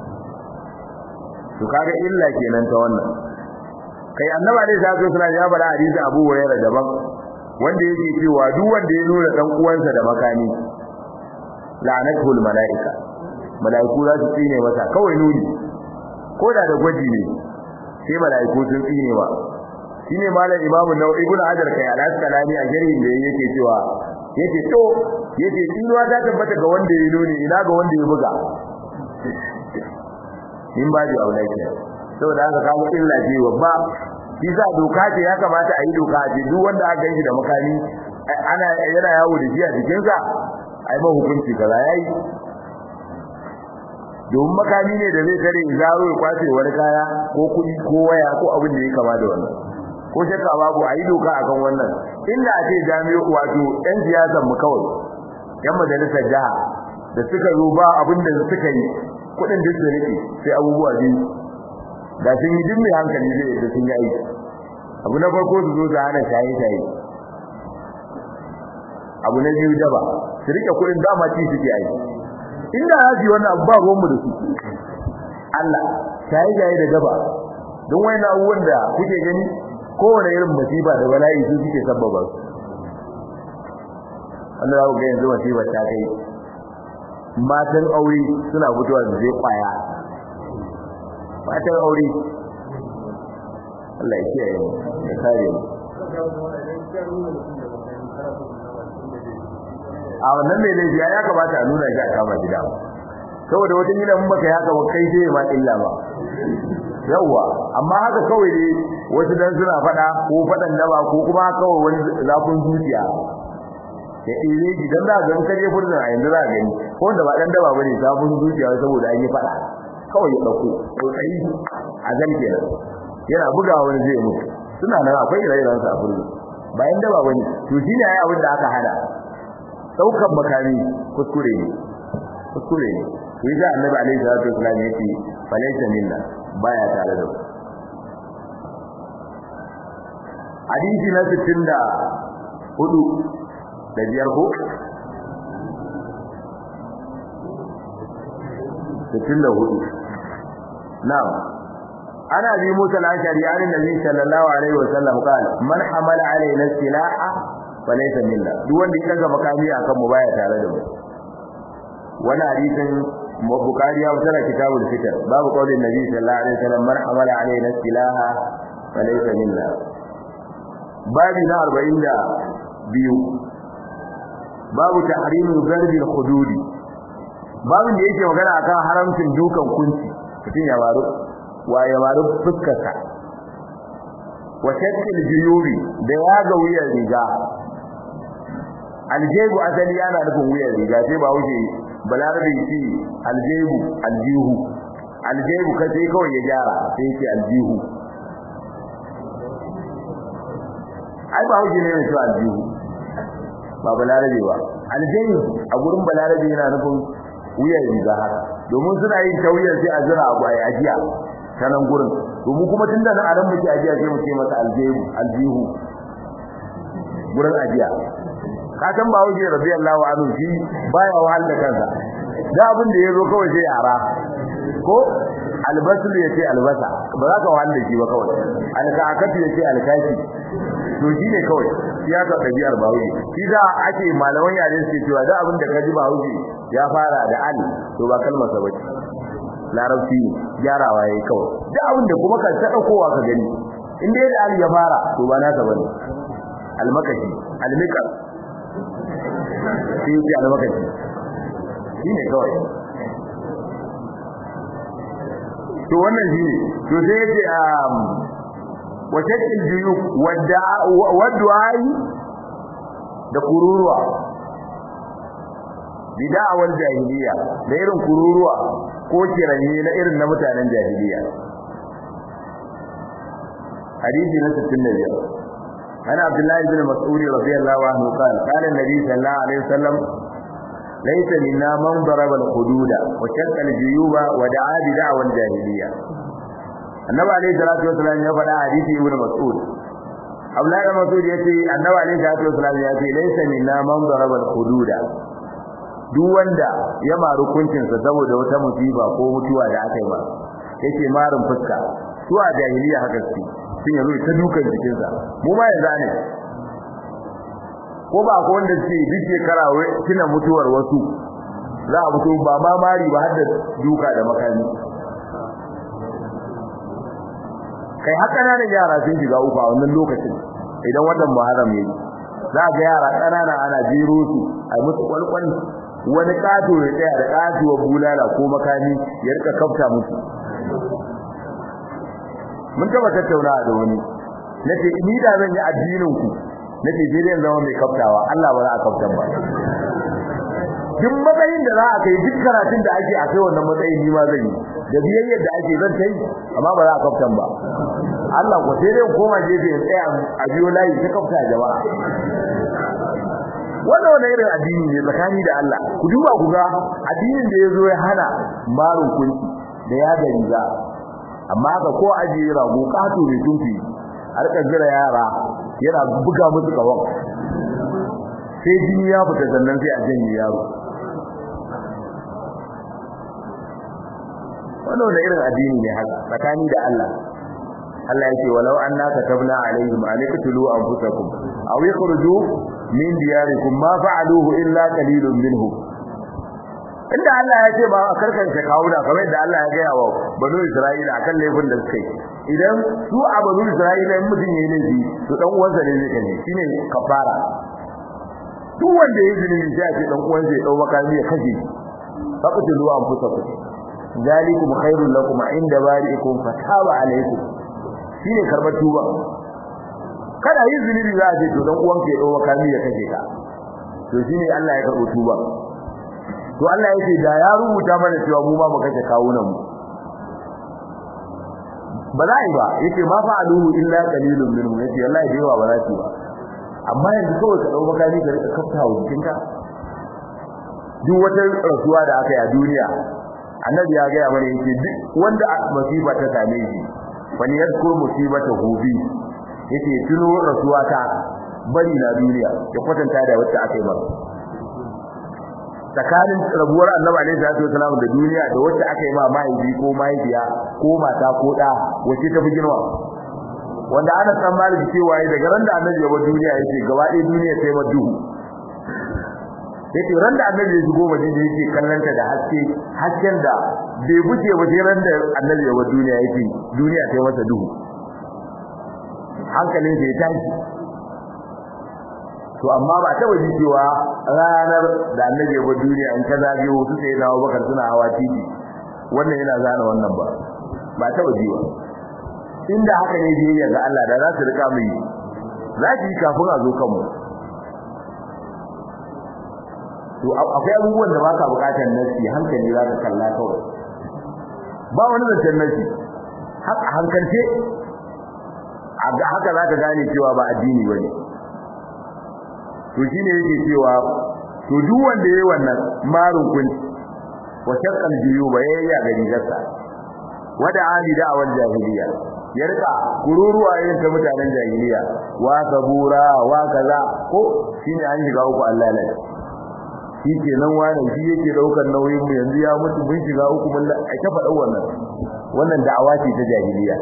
to kaga illa kenan ta wannan kai annaba dai sai suna ya bada hadisi Abu Hurairah daban wanda yake cewa duk wanda ya nuna dan uwansa da makani la'anatul malaika malaiku za su tsine masa kawai nuni ko da da gwaji ne sai malaiku sun tsine ba shine malam Imam Nawawi ibn Hajar kai al-Asqalani a jarin da yake cewa yake to yake tsinuwa ta tabbata ga wanda ya nuni ina ga wanda ya buga in ba ji aulai kenan saboda haka kawo illa ce babba shi sa doka ce ya kamata a yi doka a ce duk wanda aka yi da makami ana yana yawo da shi a jikinsa a yi ma hukunci kaza ya yi domin makami ne da zai tare zaro ya kwace wani kaya ko kuɗi ko waya ko abin da ya kama da wannan ko shakka babu a yi doka akan wannan inda a ce jami'o wato yan siyasan mu kawai yan majalisar jiha da suka zo ba abin da suka yi kuɗin duk da rike sai abubuwa biyu da sun yi dimmi hankali zai da sun yi aiki abu na farko su zo su hana shaye-shaye abu na biyu daba su rike kudin dama ci suke aiki inda za su yi wannan abu ba ruwanmu da su Allah shaye-shaye da daba don wani abubuwan da kuke gani kowane irin masifa da bala'i su suke sabbaba su wanda za ku ga yanzu masifar ta kai matan aure suna fitowa da zai kwaya matan aure Allah ya kiyaye mu ya kare mu a wannan mai laifi ya kamata a nuna shi a kama gida saboda wata gida mun baka haka ba kai sai ma illa ba yawa amma haka kawai ne wasu dan suna fada ko fadan daba ko kuma kawai wani zafin zuciya ya ire gidan da ga kaje furzin a yanzu za ka gani ko wanda ba dan daba bane zafin zuciya saboda an yi fada kawai ya dauko tsayi a zan kenan yana bugawa wani zai mutu suna nan akwai ire-iren sa a furzin bayan daba bane to shine ai abin da aka hada daukan makami kuskure ne kuskure ne to yi annabi alaihi salatu wasallam yace falaysa minna baya tare da hadisi na 64 da biyar ko 64 na'am ana bi musa al-ashari an nabi sallallahu alaihi wasallam qala man hamala alaina silaha falaysa minna duk wanda ya daga makami akan mu baya tare da mu wannan hadisin Bukhari ya wuce kitabul fitr babu qaulin nabi sallallahu alaihi wasallam man hamala alaina silaha falaysa minna babi na 42 babu tahrimul zarbi al-hududi babin da yake magana akan haramcin dukan kunci mutum ya baro wa ya baro fuskarsa wa shakkil juyubi da ya ga wuyar riga aljebu asali yana nufin wuyar riga sai ba wuce balarabe shi aljebu aljihu aljebu kace kawai ya gyara sai yake aljihu ai ba wuce ne mai shi aljihu ba balarabe ba aljebu a gurin balarabe yana nufin wuyar riga haka domin suna yin tauyar sai a jira abu ai ajiya ta nan gurin domin kuma tunda nan aran muke ajiya sai mu ce masa aljihu aljihu gurin ajiya ka san ba wuce radiyallahu anhu shi baya wahal da kansa da abin da yazo kawai sai yara ko albasul yace albasa ba za ka wahal da shi ba kawai alkakatu yace alkaki to shi ne kawai ya ka ɗabi'ar bahaushe shi za ake malaman yare suke cewa da abin da ka ji bahaushe ya fara da al to ba kalmar sa bace larabci ne gyarawa yayi kawai da abin da kuma ka ta daukowa ka gani in dai da al ya fara to ba nasa bane almakashi almikal shi ke almakashi shi ne kawai to wannan shi ne to sai yace um وشك الجيوب والدعاء da kururuwa bid'awar jahiliya da irin kururuwa ko kiranye na irin na mutanen jahiliya hadisi na 65 عن عبد الله بن مسعود رضي الله عنه قال قال النبي صلى الله عليه وسلم ليس منا من ضرب الحدود وشق الجيوب ودعا بدعوى الجاهليه النبي عليه الصلاه والسلام ya faɗa hadisi ibn mas'ud Abdullahi bin Mas'ud yace annabi alaihi salatu wasallam ya ce laysa minna man daraba al-hududa duk wanda ya maru kuncinsa saboda wata musiba ko mutuwa da aka yi ba yake marin fuska su a jahiliya haka su sun yanzu ta dukan jikinsa mu ma yanzu ne ko ba ko wanda ce duk shekara kina mutuwar wasu za a fito ba ma mari ba har da duka da makami kai haka na da yara sun shiga uku a wannan lokacin idan wannan muharram ne za ga yara ƙanana ana jero su a musu kwalkwal wani kato ya tsaya da katuwa bulala ko makami ya rika kafta musu mun taba tattauna da wani nace ni da zan yi addinin ku nace je dai zama mai kaftawa Allah ba za a kaftan ba duk matsayin da za a kai duk karatun da ake a kai wannan matsayin ni ma zan yi da biyayyar da ake zan kai amma ba za a kaftan ba Allah ko sai dai koma gefe in tsaya a biyo layi ta kafta jama'a wannan wani irin addini ne tsakani da Allah ku duba ku ga addinin da yazo ya hana marun kunci da ya da riga amma haka ko ajiye rago kato ne tunfi har ka jira yara yana buga musu kawan sai jini ya fita sannan sai a janye yaro wannan wani irin addini ne haka tsakani da Allah Allah yake walau anna katabna alaihim an yaqtulu anfusakum aw yakhruju min diyarikum ma fa'aluhu illa qalilun minhum inda Allah ya ce ba a karkance kawuna kamar da Allah ya gaya wa banu Isra'ila akan laifin da suka yi idan su a banu Isra'ila in mutum yayi laifi to dan uwansa ne zai kace shine kafara duk wanda yayi zulumi sai a ce dan uwansa ya dau makami ya kashe faqtulu anfusakum zalikum khairul lakum inda bari'ikum fataba alaykum shine karbar tuba kada yi zunubi za a ce to dan uwanka ya dau makami ya kashe ka to shine Allah ya karbo tuba to Allah yake da ya rubuta mana cewa mu ma mu kashe kawunan mu ba za yi ba yake ma fa'aluhu illa qalilun minhum yace wallahi da yawa ba za su ba amma yanzu kawai ka dau makami ka rika kafta wa jikinka duk wata rasuwa da aka yi a duniya annabi ya gaya mana yake duk wanda masifa ta same shi wani yadkur musibata hubi yake tuno rasuwa ta bari na duniya ya kwatanta da wacce aka yi masa tsakanin rabuwar annabi alaihi salatu wasallam da duniya da wacce aka yi ma mahaifi ko mahaifiya ko mata ko da wacce ta fi girma wanda ana san maliki cewa daga ran da annabi ya bar duniya yake gaba ɗaya duniya ta yi ma duhu yake ran da annabi ya shigo madina yake kallanta da haske hasken da bai buce ba sai ran da annabi ya bar duniya yake duniya ta yi masa duhu hankalin sa ya tashi to amma ba ta waje cewa ranar da annabi ya bar duniya in ka zage wasu sai dawo bakar suna hawa titi wannan yana zana wannan ba ba ta waje ba inda haka ne biyayya ga Allah da za su rika mu yi za ki yi kafin a zo kanmu to akwai abubuwan da baka bukatar nasi hankali za ka kalla kawai ba wani zancen nasi haka hankalce haka za ka gane cewa ba addini bane to shine yake cewa to duk wanda yayi wannan marun kun wa shaqqal juyuba yayya ga rigarsa wada ali da'awar jahiliya ya rika kururuwa irin ta mutanen jahiliya wa sabura wa kaza ko shine an shiga uku Allah ne shi kenan wani shi yake daukar nauyin mu yanzu ya mutu mun shiga uku mun a ta faɗa wannan wannan da'awa ce ta jahiliya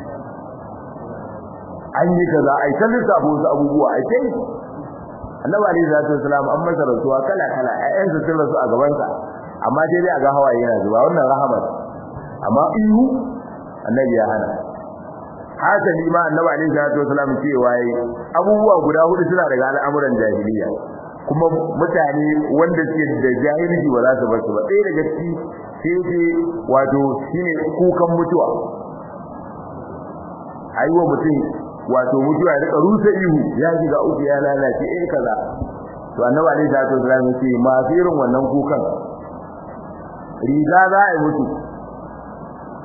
an yi kaza ai ta lissafo su abubuwa ai kai annabi alaihi salatu wasalam an masa rasuwa kala kala ayyan su sun rasu a gaban sa amma dai dai a ga hawaye yana zuba wannan rahama amma ihu annabi ya hana hasali ma annabi alaihi salatu wasalam cewa yi abubuwa guda hudu suna daga al'amuran jahiliya kuma mutane wanda suke da jahilci ba za su bar su ba ɗaya daga ciki sai ce wato shine kukan mutuwa aiwa mutum wato mutuwa ya rika rusa ihu ya shiga uku ya lalace eh kaza to annabi alaihi salatu wasallam yace masu irin wannan kukan riga za a yi mutu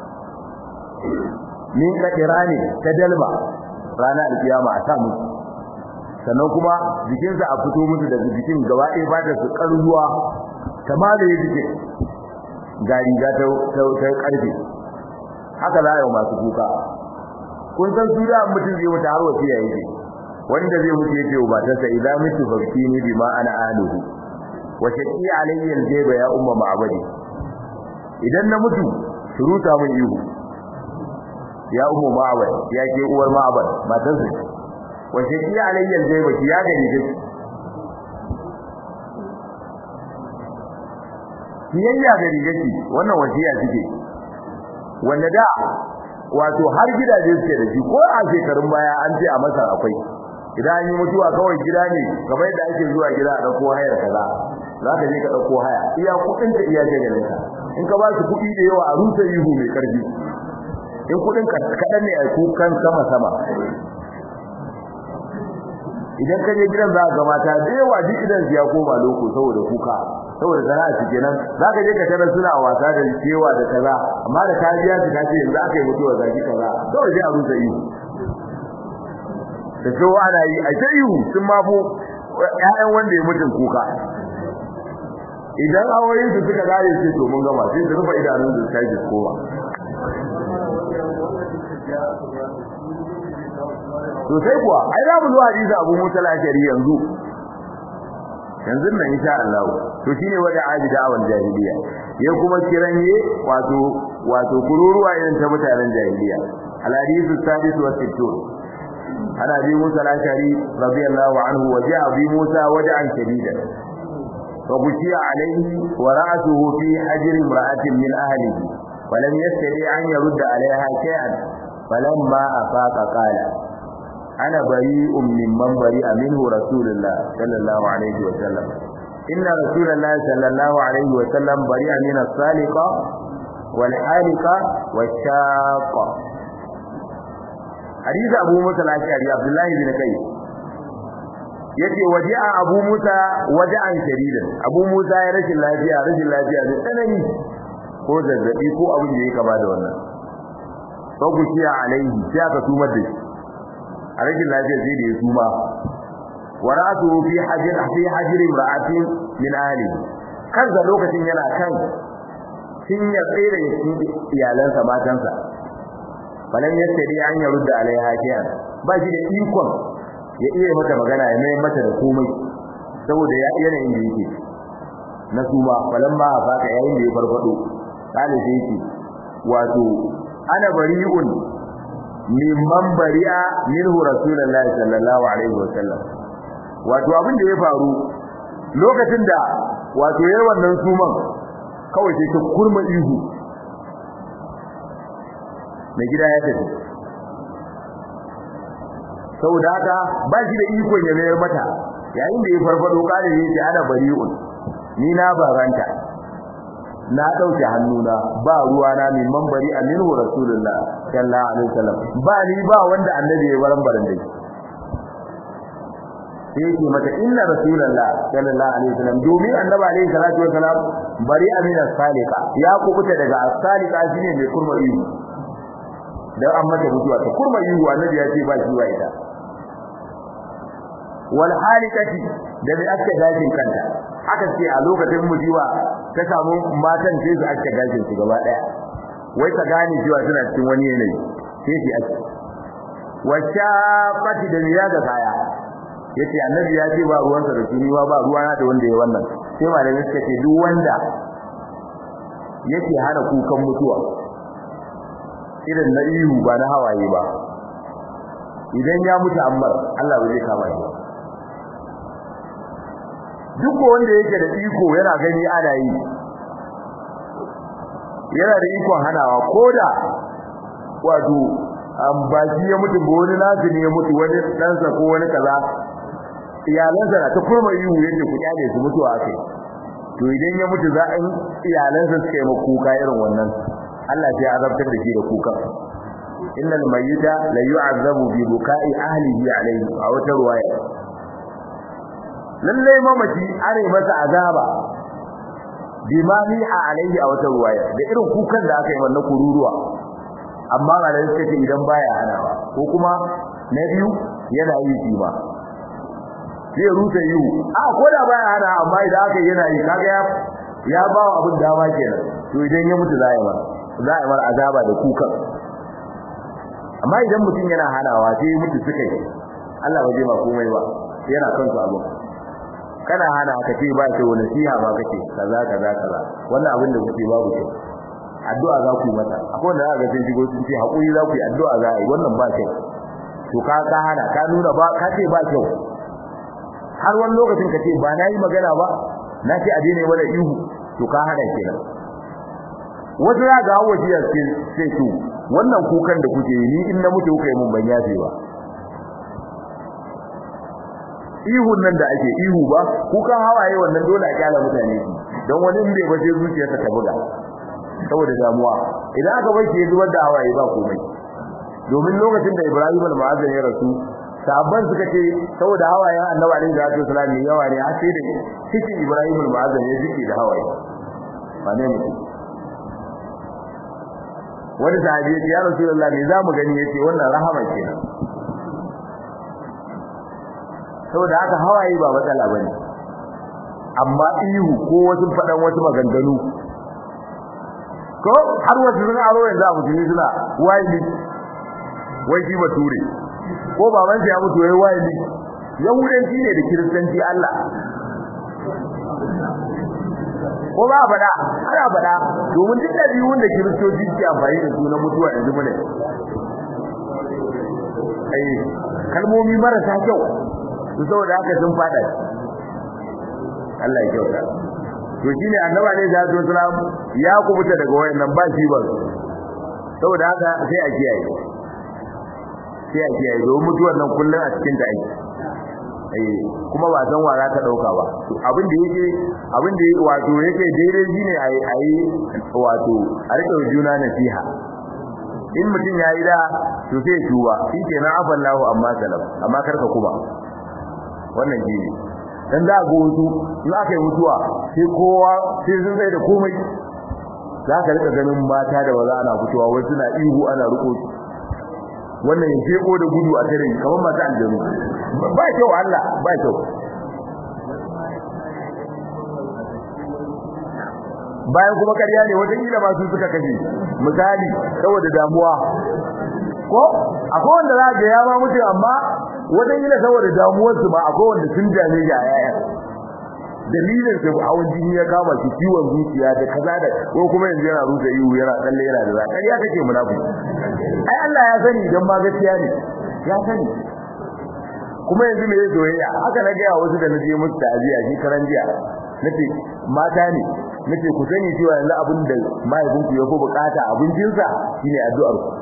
min kadirani ta dalma rana alkiyama a sa mutu sannan kuma jikinsa a fito musu da jikin gaba ɗaya fata su ƙarzuwa ta malaye jikin ga riga ta ƙarfe haka za a yi masu kuka kun san su da mutum zai mutu har wasiya yake wanda zai mutu yake wa matarsa idan mutu fakkini bima ana aluhu wa shaqi alayya aljayba ya umma ma'abadi idan na mutu suruta mun ihu ya ummu ma'abad ya ke uwar ma'abad matarsa wa shaqi alayya aljayba ya gani kake kiyayya ga rigaki wannan wasiya take wanda da wato har gidaje suke da shi ko a shekarun baya an ce a masar akwai idan an yi mutuwa kawai gida ne kamar yadda ake zuwa gida a dauko hayar kaza za ka je ka dauko haya iya kudin ka iya ganin ka in ka ba su kudi da yawa a rusa ihu mai karfi in kudin ka kadan ne a kukan sama sama idan ka je gidan za ka mata da yawa duk idan ya koma loko saboda kuka saboda sana'a su kenan za ka je ka tarar suna wasa da cewa da kaza amma da kariya su kace yanzu aka yi mutuwa zaki kaza kawai sai a rusa ihu da so ana yi a sai ihu sun mafu ƴaƴan wanda ya mutun kuka idan aure su suka gare su to mun gama sai su rufe idanun su kai su kowa to sai kuwa ai za mu zo hadisi Abu Musa al-Ashari yanzu yanzu nan insha Allah to shine wada abida awal jahiliya ya kuma kiranye wato wato kururuwa irin ta mutanen jahiliya al-hadithu sadis wa sittun ana bi Musa al-Ashari radiyallahu anhu wa ja'a bi Musa wada'an shadidan wa bushiya alayhi wa ra'atuhu fi hajr imra'atin min ahlihi wa lam yastati an yurda alayha shay'an falamma afaqa qala أنا بريء ممن بريء منه رسول الله صلى الله عليه وسلم إن رسول الله صلى الله عليه وسلم بريء من الصالقة والحالقة والشاقة حديث أبو موسى الأشعري عبد الله بن كيس yace waji'a Abu Musa waja'an shadidan Abu Musa ya rashin lafiya rashin lafiya da tsanani ko zazzabi ko abin da ya kama da wannan fa kushiya alaihi sai aka tumar da shi a rashin lafiya sai da ya suma wa ra'atu fi hajir fi hajir imra'atin min ahli kansa lokacin yana kan cinyar tsere cikin iyalansa matansa balan yastadi an ya rudda alaiha shay'an ba shi da ikon ya iya mata magana ya mai mata da komai saboda ya yanayin da yake na suma balan ma faka yayin da ya farfado kale sai yake wato ana bari'un mimman bari'a minhu rasulullahi sallallahu alaihi wasallam wato abin da ya faru lokacin da wato yayin wannan suman kawai sai ta kurma ihu mai gida ya tafi saboda haka ba shi da ikon ya mayar mata yayin da ya farfado kare ne sai ana bari'un ni na baranta na dauke hannuna ba ruwa na min mambari aminu rasulullah sallallahu alaihi wasallam ba ni ba wanda annabi ya baran baran dai sai yake mata inna rasulullah sallallahu alaihi wasallam domin annabi alaihi salatu wasallam bari amina salika ya kubuta daga salika shine mai kurma ihu dan an mata mutuwa ta kurma ihu annabi ya ce ba shi wa ita wal halikati da bi aka dajin kanta aka ce a lokacin mujiwa ta samu matan sai su aka dajin su gaba daya wai ta gane cewa suna cikin wani yanayi sai shi ake wacce fati da miya ga kaya yace annabi ya ce ba ruwansa da shi ba ba ruwana da wanda ya wannan sai malamin suka ce duk wanda yake hana kukan mutuwa irin na ihu ba na hawaye ba idan ya mutu ammar Allah ba zai kama shi duk wanda yake da iko yana gani ana yi yana da ikon hanawa koda wato ba shi ya mutu ba wani nasu ne ya mutu wani ɗansa ko wani kaza iyalansa na ta kurma ihu yadda ku kyale su mutuwa kai to idan ya mutu za a yi iyalansa suka yi kuka irin wannan Allah sai ya azabtar da shi da kuka innal mayyita la yu'azzabu bi buka'i ahlihi alayhi a wata ruwaya lalle mamaci are masa azaba bima a alayhi a wata ruwaya da irin kukan da aka yi wannan kururuwa amma malai suka ce idan baya hanawa ko kuma na biyu yana yi shi ba zai rusa yiwu a ko da baya hana amma idan aka yana yi kaga ya ya ba wa abin dama kenan to idan ya mutu za a yi mar za a yi mar azaba da kukan amma idan mutum yana hanawa sai mutu suka yi Allah ba zai ba komai ba yana kansu abu kana hana ka ce ba ce wani siha ba kake kaza kaza kaza wannan abin da kuke babu kyau addu'a za ku yi mata akwai wanda za ga sun shigo sun ce hakuri za ku yi addu'a za a yi wannan ba kyau to ka ka hana ka nuna ba ka ce ba kyau har wani lokacin ka ce ba na yi magana ba na ce a daina mana ihu to ka hana kenan wasu ya ga hawa jiya sai to wannan kukan da kuke yi ni in na mutu kuka yi mun ban yafe ba ihun nan da ake ihu ba kukan hawaye wannan dole a kyala mutane shi don wani in bai ba sai zuciyarsa ta buga saboda damuwa idan aka bar shi ya zubar da hawaye ba komai domin lokacin da Ibrahim al-Mu'azzam ya rasu sabban suka ce saboda hawayen Annabi alaihi salatu wasallam yawa ne har sai da cikin Ibrahim al-Mu'azzam ya jike da hawaye ba ne mutum wani sahabi ya ce ya Rasulullah me zamu gani yace wannan rahama kenan saboda haka hawaye ba matsala bane amma ihu ko wasu fadan wasu maganganu ko har wasu sun aro yanzu a mutune suna wayli wai shi bature ko baban ya mutu wai wayli yahudanci ne da kiristanci Allah ko ba bada ana bada domin duk da biyun da kiristoci ke amfani da su na mutuwa yanzu mune ai kalmomi marasa kyau su saboda haka sun fada Allah ya kyauta to shine annaba ne da zuwa salam ya kubuta daga wayannan ba shi ba saboda haka sai a kiyaye sai a kiyaye domin mutuwar nan kullun a cikin ta aiki eh kuma ba san wa za ta dauka ba abin da yake abin da wato yake daidai shine ayi ayi wato a rike juna nasiha in mutum ya yi da to sai tuba shi kenan afallahu amma salam amma karka kuma wannan shi ne dan za ga wasu in aka yi mutuwa sai kowa sai sun sai da komai za ka rika ganin mata da ba za ana fitowa wai suna ihu ana riko wannan ya jeko da gudu a tare kamar mata aljanu ba kyau Allah ba kyau bayan kuma ƙarya ne wata kila ba su suka kashe misali saboda damuwa ko akwai wanda za ga ya ma mutu amma wata kila saboda damuwar su ba akwai wanda sun dame ga yaya dalilin da hawan jini ya kama shi ciwon zuciya da kaza da ko kuma yanzu yana rusa ihu yana tsalle yana da zakariya kake munafiki ai Allah ya sani dan ma gaskiya ne ya sani kuma yanzu me yake soyayya haka na ga wasu da naje musu ta'aziya shi karan jiya nace mata ne nace ku sani cewa yanzu abin da mahaifinku ya fi bukata abincinsa shine addu'ar ku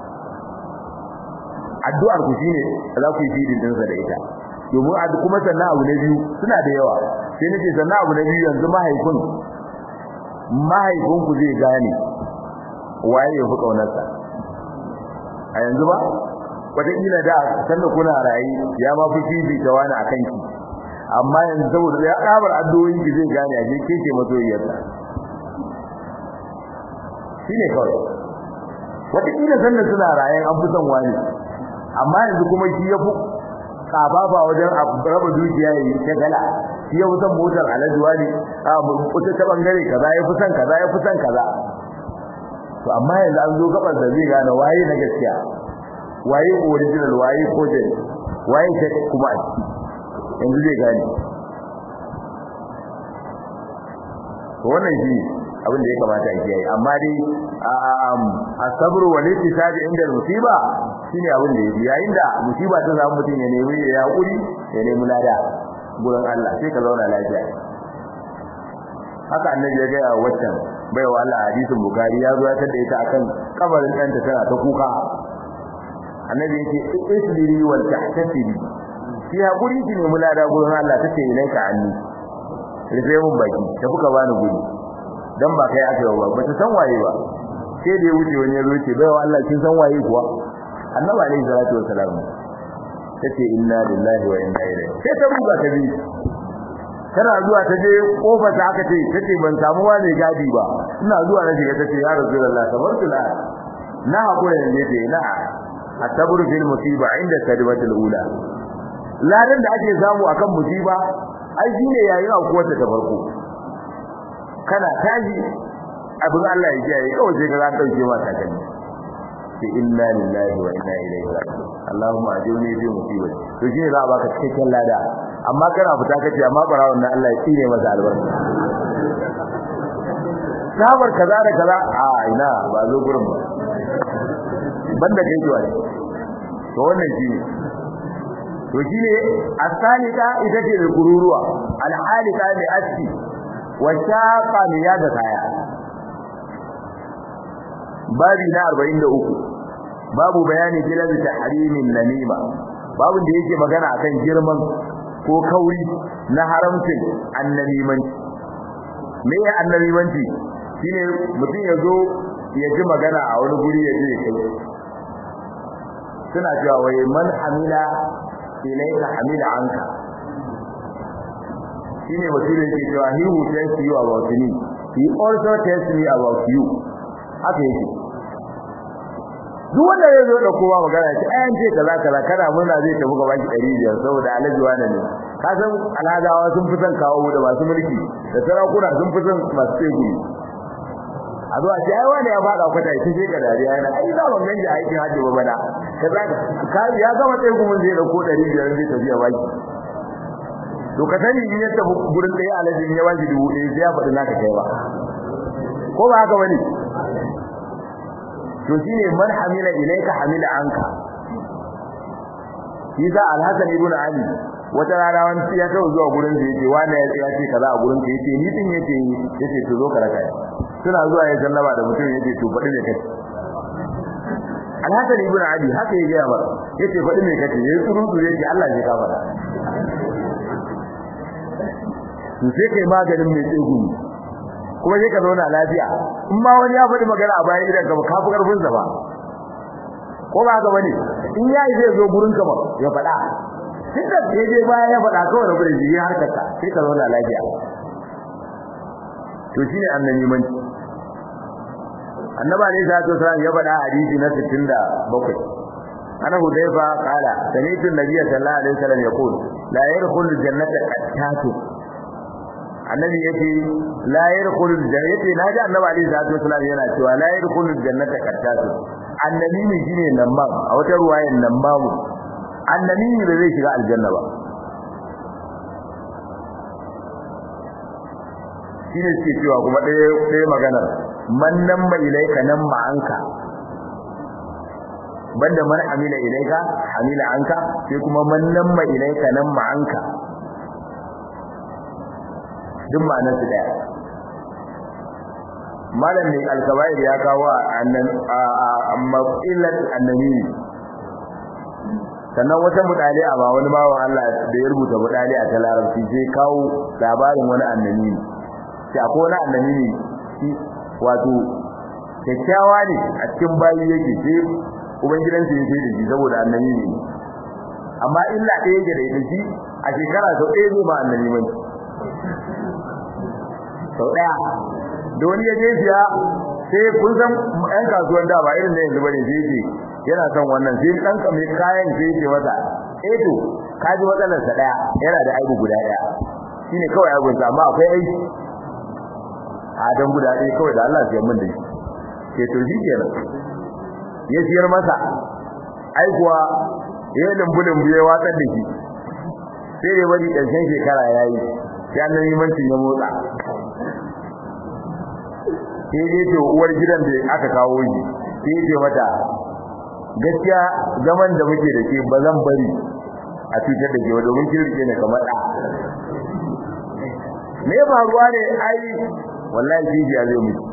addu'ar ku shine za ku yi fidin dinsa da ita domin kuma sannan abu na biyu suna da yawa sai nace sannan abu na biyu yanzu mahaifin mahaifin ku zai gane waye ya fi kaunarsa a yanzu ba wataƙila da sanda kuna rayi ya ma fi fifi ta wani a kanki amma yanzu saboda ya ƙabar addu'o'in ki zai gane a ke ke masoyiyarsa shine kawai wataƙila sanda suna rayan an fi son wani amma yanzu kuma shi ya fi kafafa wajen raba dukiya ya yi ta gala shi ya fi son motar alajuwa ne a kuta ta bangare kaza ya fi son kaza ya fi son kaza to amma yanzu an zo gabar da zai gane waye na gaskiya waye original waye coded waye ta kuma yanzu zai gane to wannan shi abin da ya kamata a kiyaye amma dai asabru wal ittisabi inda musiba shine abin da yake yayin da musiba ta samu mutum ya nemi ya hakuri ya nemi lada gurin Allah sai ka zauna lafiya haka annabi ya ga ya waccan baiwa Allah hadisin bukari ya zo ya tada ita akan kabarin ɗanta tana ta kuka annabi yake isbiri wal tahtasibi ki hakuri ki nemi lada gurin Allah tace ilaika anni rufe mun baki ta kuka bani guri dan ba kai aka ba ba ta san waye ba sai da ya wuce wani ya zo ce baiwa Allah kin san waye kuwa annabi alaihi salatu wassalam tace inna lillahi wa inna ilaihi sai ta buga ta bi tana zuwa ta je kofar ta aka ce tace ban samu wani gadi ba ina zuwa na shiga tace ya rasulullah tabartu la na hakura ne ce na atabru fil musiba inda kalimatul ula ladan da ake samu akan musiba ai shine yayin akuwar ta farko kana taji abin Allah ya kiyaye kawai sai ka za dauke ma takalmi sai inna lillahi wa inna ilaihi raji'un Allahumma ajirni fi musibati to shine za a baka cikakken lada amma kana fita kace amma barawon nan Allah ya tsine masa albarka sabar kaza da kaza a ina ba zo gurin ba banda kai to ai to wannan shine to shine asalika ita ce da kururuwa alhalika bi aski wa shaqa mi yaga kaya babi na 43 babu bayani filabi tahrimin namima babu da yake magana akan girman ko kauri na haramcin annamimanci me ya annamimanci shine mutum ya zo ya ji magana a wani guri ya je kai suna cewa wai man hamila ilayka hamila anka shine mutum yake cewa he who tells you about me he also tells me about you haka yake duk wanda ya zo da kowa magana ce ayan ce kaza kaza kana murna zai tafi gaba ki 500 saboda alaji wani ne ka san alhadawa sun fi son kawo da masu mulki da sarakuna sun fi son masu tsegumi a zuwa ce ai wani ya fada kwata ita ce ka dariya yana ai za ban ganje aikin hajji ba bana kaza ka ya gama tsegumin zai dauko 500 zai tafi ya baki to ka sani in ya tafi gurin ɗaya alaji in ya baki dubu ɗaya sai ya faɗi naka kai ba ko ba haka bane to shine man hamila ilayka hamila anka Isa Al-Hasan ibn Ali wata rana wani ya kawo zuwa gurin da yake wani ya tsaya ce kaza a gurin ka yace ni din yace yace to zo ka raka suna zuwa ya sallama da mutum yace to faɗi me kace Al-Hasan ibn Ali haka ya gaya ba yace faɗi me kace yayi tsuru tsuru yace Allah ya ka faɗa to sai kai maganin mai tsegumi kuma sai ka zauna lafiya in ma wani ya faɗi magana a bayan idan ka ba kafi karfin sa ba ko ba haka bane in yayi zai zo gurin ka ba ya faɗa tunda sai je baya ya faɗa kawai da gurin jiri har ka sai ka zauna lafiya to shine annabi man annaba ne sai to sai ya faɗa hadisi na 67 ana hudayfa qala sami'tu an-nabiy sallallahu alaihi wasallam yaqul la yadkhulu jannata qattatu annabi yace la yadkhulu aljannata yace naji annabi alaihi salatu wasallam yana cewa la yadkhulu aljannata qattatu annabi ne shine nan ba a wata ruwayan nan babu annabi ne da zai shiga aljanna ba shine ce cewa kuma ɗaya ɗaya maganar man nan ma ilaika nan ma anka banda man amila ilaika amila anka sai kuma man nan ma ilaika nan ma anka duk ma'anar su daya malam ne alkabair ya kawo annan amma illat annabi sannan wata mudali a ba wani bawan Allah da ya rubuta mudali a ta larabci sai kawo labarin wani annabi sai akwai wani annabi ne shi wato kyakkyawa ne a cikin bayi yake sai ubangidansa ya sai da shi saboda annabi ne amma illa ɗaya yake da ita shi a shekara sau ɗaya zai ma annabi mai sau daya da wani ya je siya sai kun san ɗan kasuwan da ba irin da yanzu bane sai yake yana son wannan sai dan mai kayan sai yake masa eh to ka ji matsalar sa daya yana da aibu guda daya shine kawai aibun sa amma akwai aiki a dan guda ɗaya kawai da Allah ya mun da shi ke to shi kenan ya siyar masa ai kuwa ya lumbu lumbu ya watsar da shi sai dai wani ƙarshen shekara yayi sai annabi mancin ya motsa sai dai to uwar gidan da aka kawo shi sai ya ce mata gaskiya zaman da muke da ke ba zan bari a cutar da ke wa domin kin rike ne kamar da me faruwa ne ai wallahi kiji ya zai miki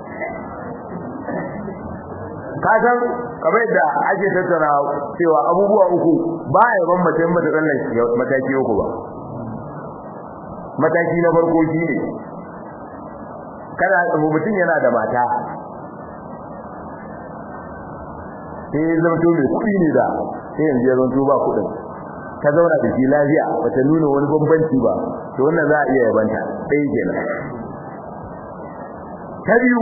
ka san kamar yadda ake tattara cewa abubuwa uku ba a yaban mace mata tsallan mataki uku ba mataki na farko shine kada mutum yana da mata sai ya zama to mai kuɗi ne da sai yanzu ya zama to ba kuɗin ka zauna da shi lafiya bata nuna wani bambanci ba to wannan za a iya yabanta ɗaya kenan ta biyu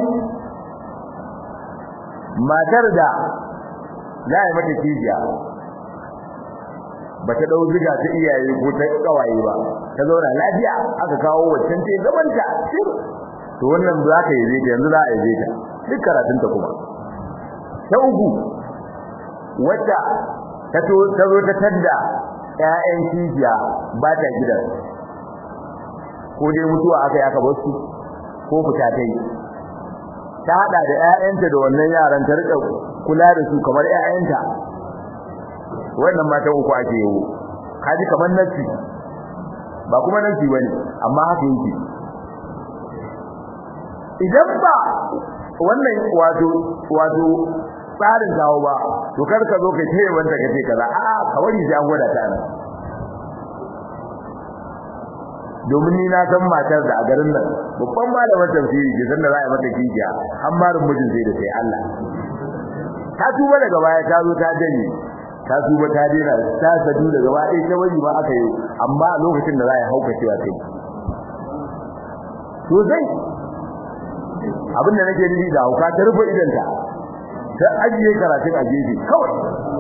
matar da za a yi mata kijiya bata dau ziga ta iyaye ko ta kawaye ba ta zauna lafiya aka kawo waccan ce zamanta to wannan za ka yi zai yanzu za a yi ta duk karatun ta kuma ta uku wacce ta to ta zo ta tadda ƴaƴan kijiya ba ta gidan ko dai mutuwa aka yi aka bar su ko fita ta yi ta hada da ƴaƴanta da wannan yaran ta rika kula da su kamar ƴaƴanta wannan mata uku ake yi kaji kamar nasi ba kuma nasi bane amma haka yake idan ba wannan wato wato tsarin kawo ba to kar ka zo kai tayi wanda kace kaza a kawai sai an gwada ta nan domin ni na san matar da a garin nan babban malamin tafsiri ke san da za a mata kijiya an marin mijin sai da sai Allah ta tuba daga baya ta zo ta dani ta tuba ta dena ta sadu daga baya ta wani ba aka yi amma a lokacin da za a hauka cewa kai to sai abin da nake nufi da hauka ta rufe idanta ta ajiye karatun a gefe kawai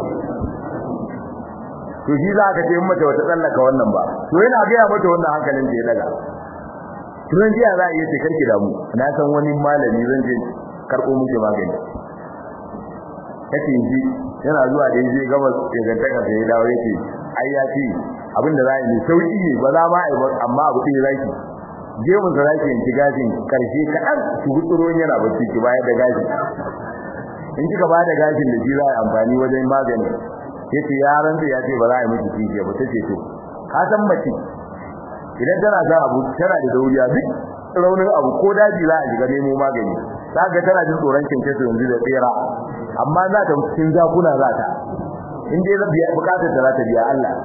to shi za ka ce mata wata tsallaka wannan ba to yana gaya mata wannan hankalin da ya daga turan jiya za a iya ce karki damu na san wani malami zan je karɓo muke magani kace ji yana zuwa da yaje gaba ya ganta ka sai dawo yake ai ya ce abin da za a yi sauki ne ba za ma a yi ba amma abu ɗaya zaki je mun zaki yanki gashin karshe kaɗan su gutsuro yana bacci ki bayar da gashi in kika ba da gashin da shi za a yi amfani wajen magani yace yaran da yace ba za a yi miki kike ba tace to ka san mace idan tana da abu tana da dauriya duk raunin abu ko daji za a shiga nemo magani zaka tana jin tsoron kinke su yanzu da tsira amma za ta cikin zakuna za ta in dai za biya bukatar ta za ta biya Allah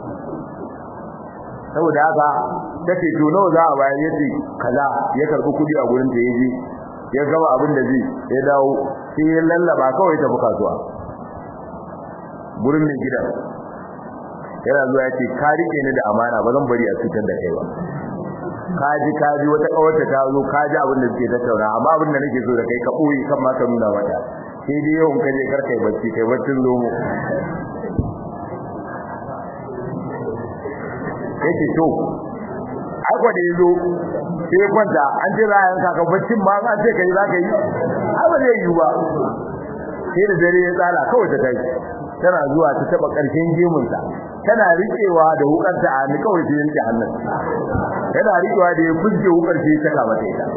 saboda haka tace to nawa za a bayar yace kaza ya karbi kudi a gurin ta yaje ya gaba abin da zai ya dawo sai ya lallaba kawai ta buka zuwa gurin mai gidan yana zuwa ya ce ka rike ni da amana ba zan bari a cutar da kai ba kaji kaji wata kawarta ta zo kaji abin da suke tattauna amma abin da nake so da kai ka boye kan ma ka nuna mata sai dai yau in ka je kar kai bacci kai baccin zomo yake to akwa da yazo sai kwanta an ce za a yanka ka baccin ma an ce kai za ka yi ai ba zai yi ba sai da dare ya tsala kawai ta tashi tana zuwa ta taba karshen gemunta tana rikewa da wukarta a ni kawai sai yanke hannun tana rikewa da ya fuske wukar sai ta kama ta ita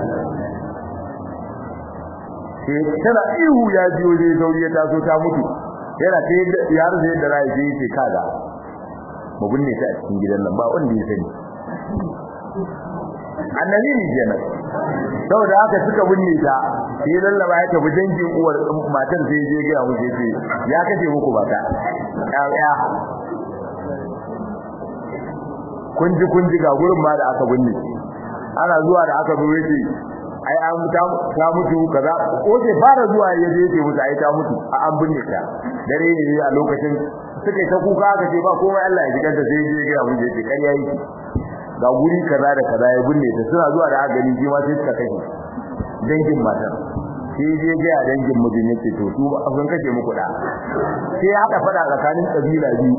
sai tana ihu ya biyo dai sauri ya taso ta mutu yana ta yar da yadda rai sai ce kaga mu binne ta a cikin gidan nan ba wanda ya sani annabi ne kenan saboda haka suka binne ta sai lallaba ya tafi dangin uwar matar sai je ga mu sai ya kace muku bata ya kun ji kun ji ga gurin ma da aka binne ana zuwa da aka zo yace ai an ta ta mutu kaza ko sai fara zuwa ya je yace mutu ai ta mutu a an binne ta dare ne a lokacin suka ta kuka aka ce ba komai Allah ya jikanta sai je ga mu yace ƙarya yake ga guri kaza da kaza ya binne ta suna zuwa da aka gani shi ma sai suka kashe dangin matar sai je ga dangin mijin yace to su sun kashe muku da sai aka fada tsakanin kabila biyu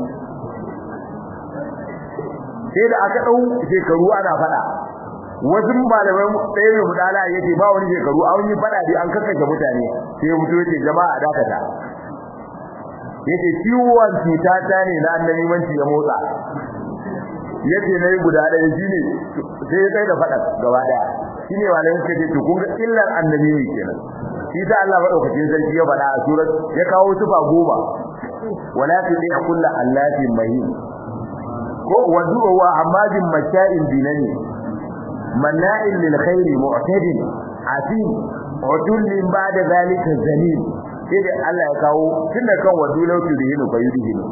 sai da aka dau shekaru ana fada wasu malamai ɗaya mai mudala yake ba wani shekaru an yi fada dai an kakkashe mutane sai mutu yace jama'a dakata yace ciwon cuta ta ne na annabi manci ya motsa yace nayi guda ɗaya shine sai kai da fada gaba daya shine malamai suka ce to kun ga illar annabi ne kenan shi ta Allah madaukakin sarki ya faɗa a surat ya kawo tufa goma wala tudi kullu allatin mahin ko wadu wa hamadin masha'in binani manna'in lil khairi mu'tadin asim udullin ba'da zalika zalim sai da Allah ya kawo tunda kan wadu law tudhinu fayudhinu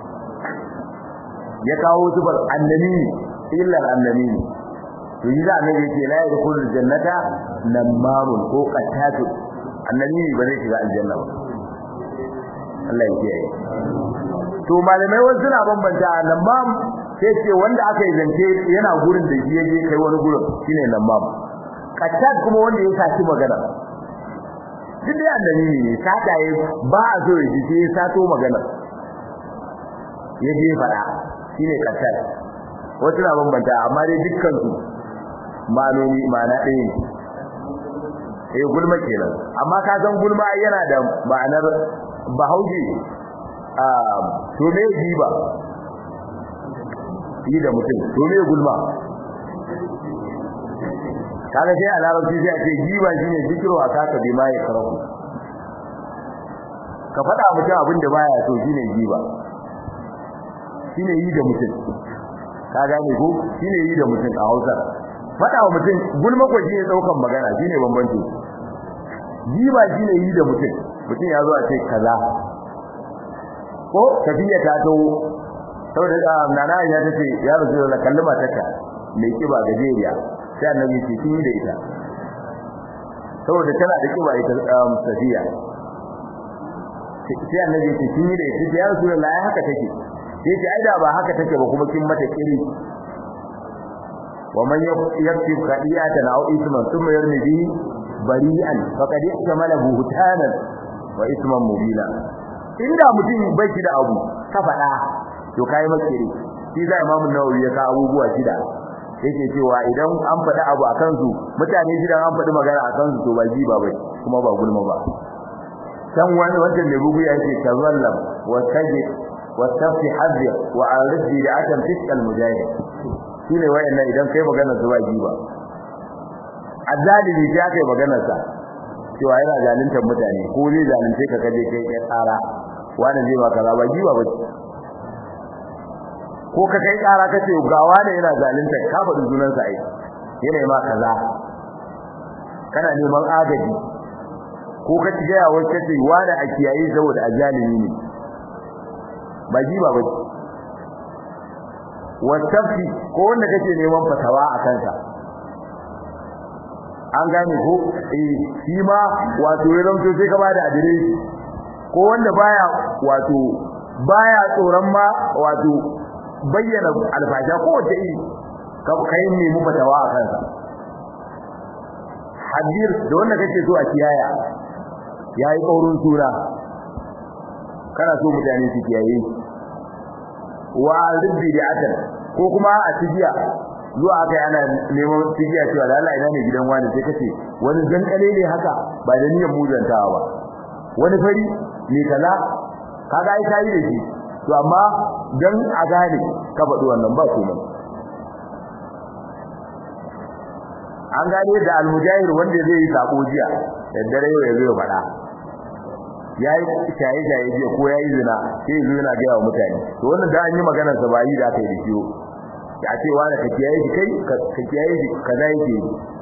ya kawo tufar annabi illa annabi to yi da annabi yake la yadkhulul jannata namamun ko qatatu annabi ba zai shiga aljanna ba Allah ya kiyaye to malamai wasu suna bambanta namam sai ce wanda aka yi zance yana gurin da shi yaje kai wani gurin shine namam qattat kuma wanda ya saci magana duk dai annabi ne sata yi ba a so ya ji sai ya sato magana ya je faɗa shine qatal wasu na bambanta amma dai dukkan su ma'anoni ma'ana ɗaya ne eh gulma kenan amma ka san gulma yana da ma'anar bahauje a to me giba yi da mutum to me gulma kaga sai a larabci sai a ce giba shine zikiru a kaka bi ma ya karahu ka faɗa mutum abin da baya so shine giba shine yi da mutum ka gane ko shine yi da mutum a Hausa faɗa wa mutum gulma ko shine daukan magana shine bambanci giba shine yi da mutum mutum ya zo a ce kaza ko tafiya ta to saboda nana ya tace ya rasu da kallama taka mai kiba gajeriya sai annabi ce kin da ita saboda tana da kiba ita safiya sai annabi ce kin da ita ya rasu da haka take sai ce ai da ba haka take ba kuma kin mata kiri wa man yaktib qadiyatan aw isman thumma yarmi bi bari'an faqad ihtamala buhtanan wa isman mubina inda mutum bai shi da abu ka faɗa to kai makiri shi za imamu nawawi ya ka abubuwa shida yake cewa idan an faɗi abu akan su mutane gidan an faɗi magana akan su to ba ji ba bai kuma ba gulma ba san wani wanda mai bugu ya ce tazallam wa tajid wa tafi hadhi wa ardi da atam fiskal mujahid shine wayannan idan kai magana su ba ji ba azzalimi ya kai magana sa cewa yana zaluntar mutane ko zai zalunce ka kaje kai kai tsara wani zai ba kaza ba ji ba ba ko ka kai ƙara ka ce ga wani yana zalunta ka faɗi sunansa ai yana ma kaza kana neman agaji ko ka ci gaya wai kace wani a kiyaye saboda ajalimi ne ba ji ba bace wasafi ko wanda kake neman fatawa a kansa an gane ko eh shi ma wato ya zanto sai ka bada adireshi ko wanda baya wato baya tsoron ma wato bayyana alfasha ko wace iri ka kai ne mu fatawa a kansa hadir da wanda kake so a kiyaya yayi kaurin sura kana so mutane su kiyaye wa rubbi da atan ko kuma a tijiya zuwa aka ana neman tijiya cewa da Allah ina ne gidan wani sai kace wani zankale ne haka ba da niyyar muzantawa ba wani fari ne kaza kaga ai kai da shi to amma dan a gane ka faɗi wannan ba komai an gane da almujahir wanda zai yi sako jiya da dare yau ya zo ya faɗa yayi shaye shaye jiya ko yayi zina sai zo yana ga mutane to wannan da an yi maganar sa bayi da kai da ciwo ya ce wani ka kiyaye shi kai ka kiyaye shi kaza yake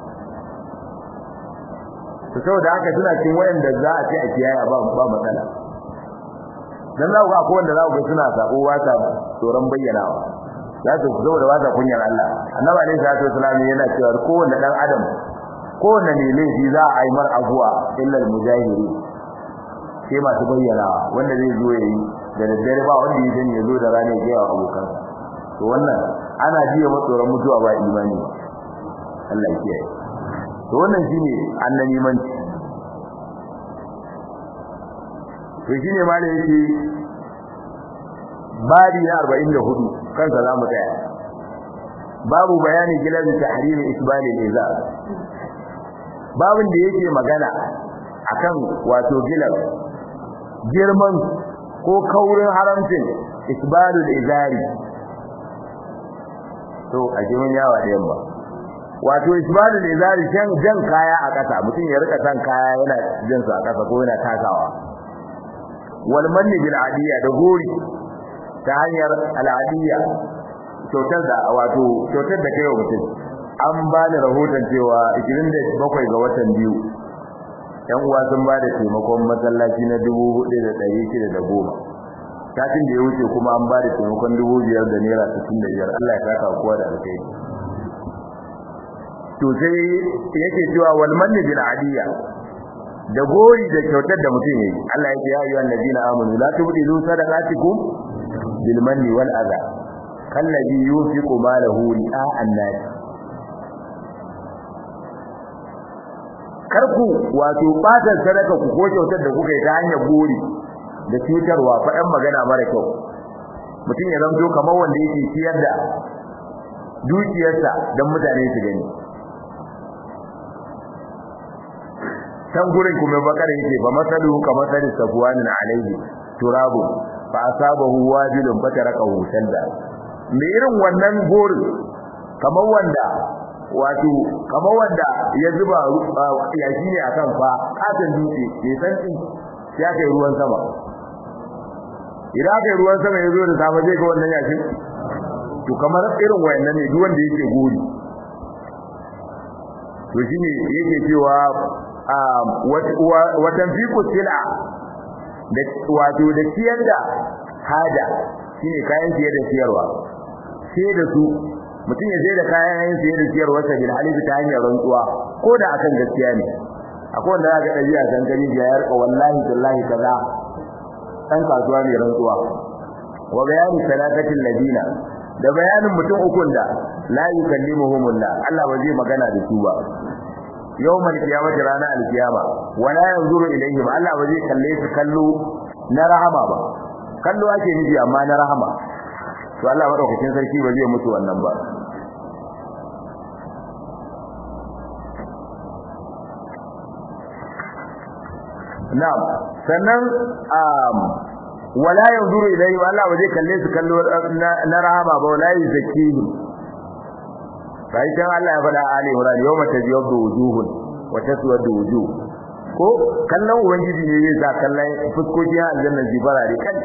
to saboda haka suna cikin wayanda za a ce a kiyaye ba ba matsala dan za ku ga akwai wanda za ku ga suna sako ba ta tsoron bayyanawa za su zo da wata kunyar Allah annabi alaihi salatu wasallam yana cewa kowanne dan adam kowanne ne laifi za a yi mar abuwa illa al-mujahiri sai masu bayyanawa wanda zai zo yayi da daddare ba wanda ya sani ya zo da rana ya ga abokan to wannan ana jiya matsoron mutuwa ba imani Allah ya kiyaye to wannan shine annabi manci to shine ma da yake babi na 44 kansa zamu tsaya babu bayani gilal tahrim isbal al-izar babin da yake magana akan wato gilal girman ko kaurin haramcin isbal al-izari to a jimin yawa da yamma wato isbal al-izari jan jan kaya a kasa mutum ya rika san kaya yana jin su a kasa ko yana takawa wal manni bil adiya da gori ta hanyar al'adiyya kyautar da wato kyautar da kai wa mutum an ba ni rahoton cewa 27 ga watan biyu yan uwa sun ba da taimakon masallaci na 4610 satin da ya wuce kuma an ba da taimakon 5000 da naira 65 Allah ya saka kowa da alkai to sai yake cewa wal manni bil adiyya da gori da kyautar da mutum yayi Allah ya ce ya ayyuhan ladina amanu la tubdilu sadaqatikum bil manni wal adha kallazi yunfiqu malahu ri'a an-nas karku wato batar sadaka ku ko kyautar da kuka yi ta hanyar gori da cutarwa fa ɗan magana mara kyau mutum ya zanto kamar wanda yake ciyar da dukiyarsa don mutane su gani can gurin kuma bakar yake ba masalu ka masali safwanin alaihi turabu fa asabahu wabilun fatarakahu sanda me irin wannan gorin kamar wanda wato kamar wanda ya zuba yashi ne akan fa katon dutse mai santsi sai aka yi ruwan sama idan aka yi ruwan sama ya zo da safe zai ga wannan yashin to kamar irin wayannan ne duk wanda yake gori to shine yake cewa watan fiku sila da wato da ciyar da haja shine kayan ciye da ciyarwa sai da su mutum ya sai da kayan ciye da ciyarwa sa bil halibi ta hanyar rantsuwa ko da akan gaskiya ne akwai wanda zaka dabi'a san gani ya yarka wallahi billahi kaza dan kasuwa ne rantsuwa wa bayani salatatil ladina da bayanin mutum ukun da la yukallimuhumullah Allah ba zai magana da su ba yawmal qiyamati rana alqiyama wala yanzuru ilayhim Allah ba zai kalle su kallo na rahama ba kallo ake nufi amma na rahama to Allah madaukakin sarki ba zai mutu wannan ba na'am sannan wala yanzuru ilayhi Allah ba zai kalle su kallo na rahama ba wala yuzakihim sai dan Allah ya faɗa Ali Imran yawma tabyaddu wujuhun wa taswadu wujuh ko kallon ubangiji ne zai sa kallon fuskoki a aljanna jibara ne kai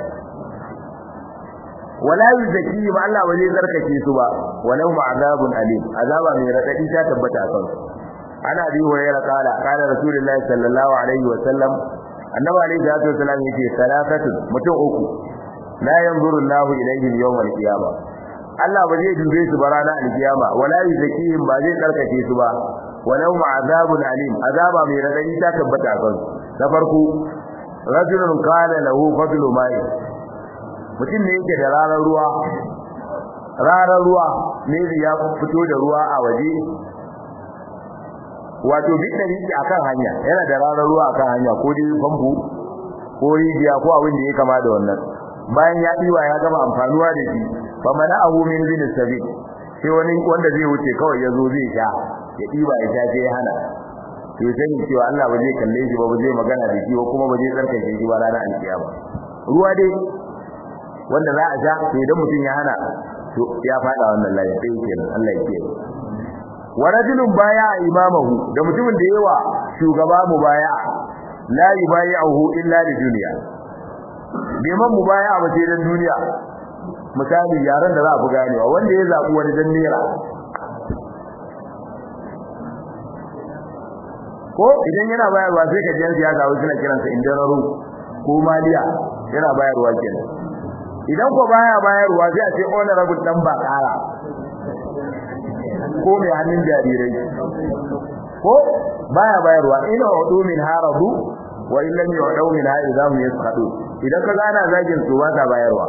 wala yuzakihim Allah ba zai zarkake su ba walau ma'azabun alim azaba mai radadi ta tabbata a kansu ana bi hurairah kala kala rasulullahi sallallahu alaihi wa sallam annabi alaihi salatu wasallam yace salatatu mutum uku la yanzuru Allahu ilaihim yawm al-qiyamah Allah ba zai dube su ba ranar al-qiyama wala yuzakihim ba zai tsarkake su ba walau ma'azabun alim azaba mai radadi ta tabbata kan na farko rajulun qala lahu fadlu ma'i mutum ne yake da ranar ruwa ranar ruwa ne ya fito da ruwa a waje wato duk da yake akan hanya yana da ranar ruwa akan hanya ko dai famfo ko rijiya ko abin da ya kama da wannan bayan ya diwa ya gama amfanuwa da shi fa mana abu min bin sabi sai wani wanda zai wuce kawai yazo zai sha ya diba ya sha sai ya hana to sai cewa Allah ba zai kalle shi ba ba zai magana da shi ba kuma ba zai tsarkake shi ba ranar alkiyama ruwa dai wanda za a sha to idan mutum ya hana to ya fada wannan layi sai kenan Allah ya kiyaye wa rajulun baya imamahu da mutumin da yawa shugaba mubaya la yubayi'uhu illa li dunya biman mubaya ba sai dan duniya misali yaran da za a fi ganewa wanda ya zabi wani dan nera ko idan yana bayarwa sai ka jiyan siyasa wasu suna kiransa indararu ko maliya yana bayarwa kenan idan ko baya bayarwa sai a ce honorable dan ba kara ko mai hannun jarirai ko baya bayarwa ina wadu min haradu wa in lam yu'du min ha'idham yasqadu idan ka gana zagin su ba ta bayarwa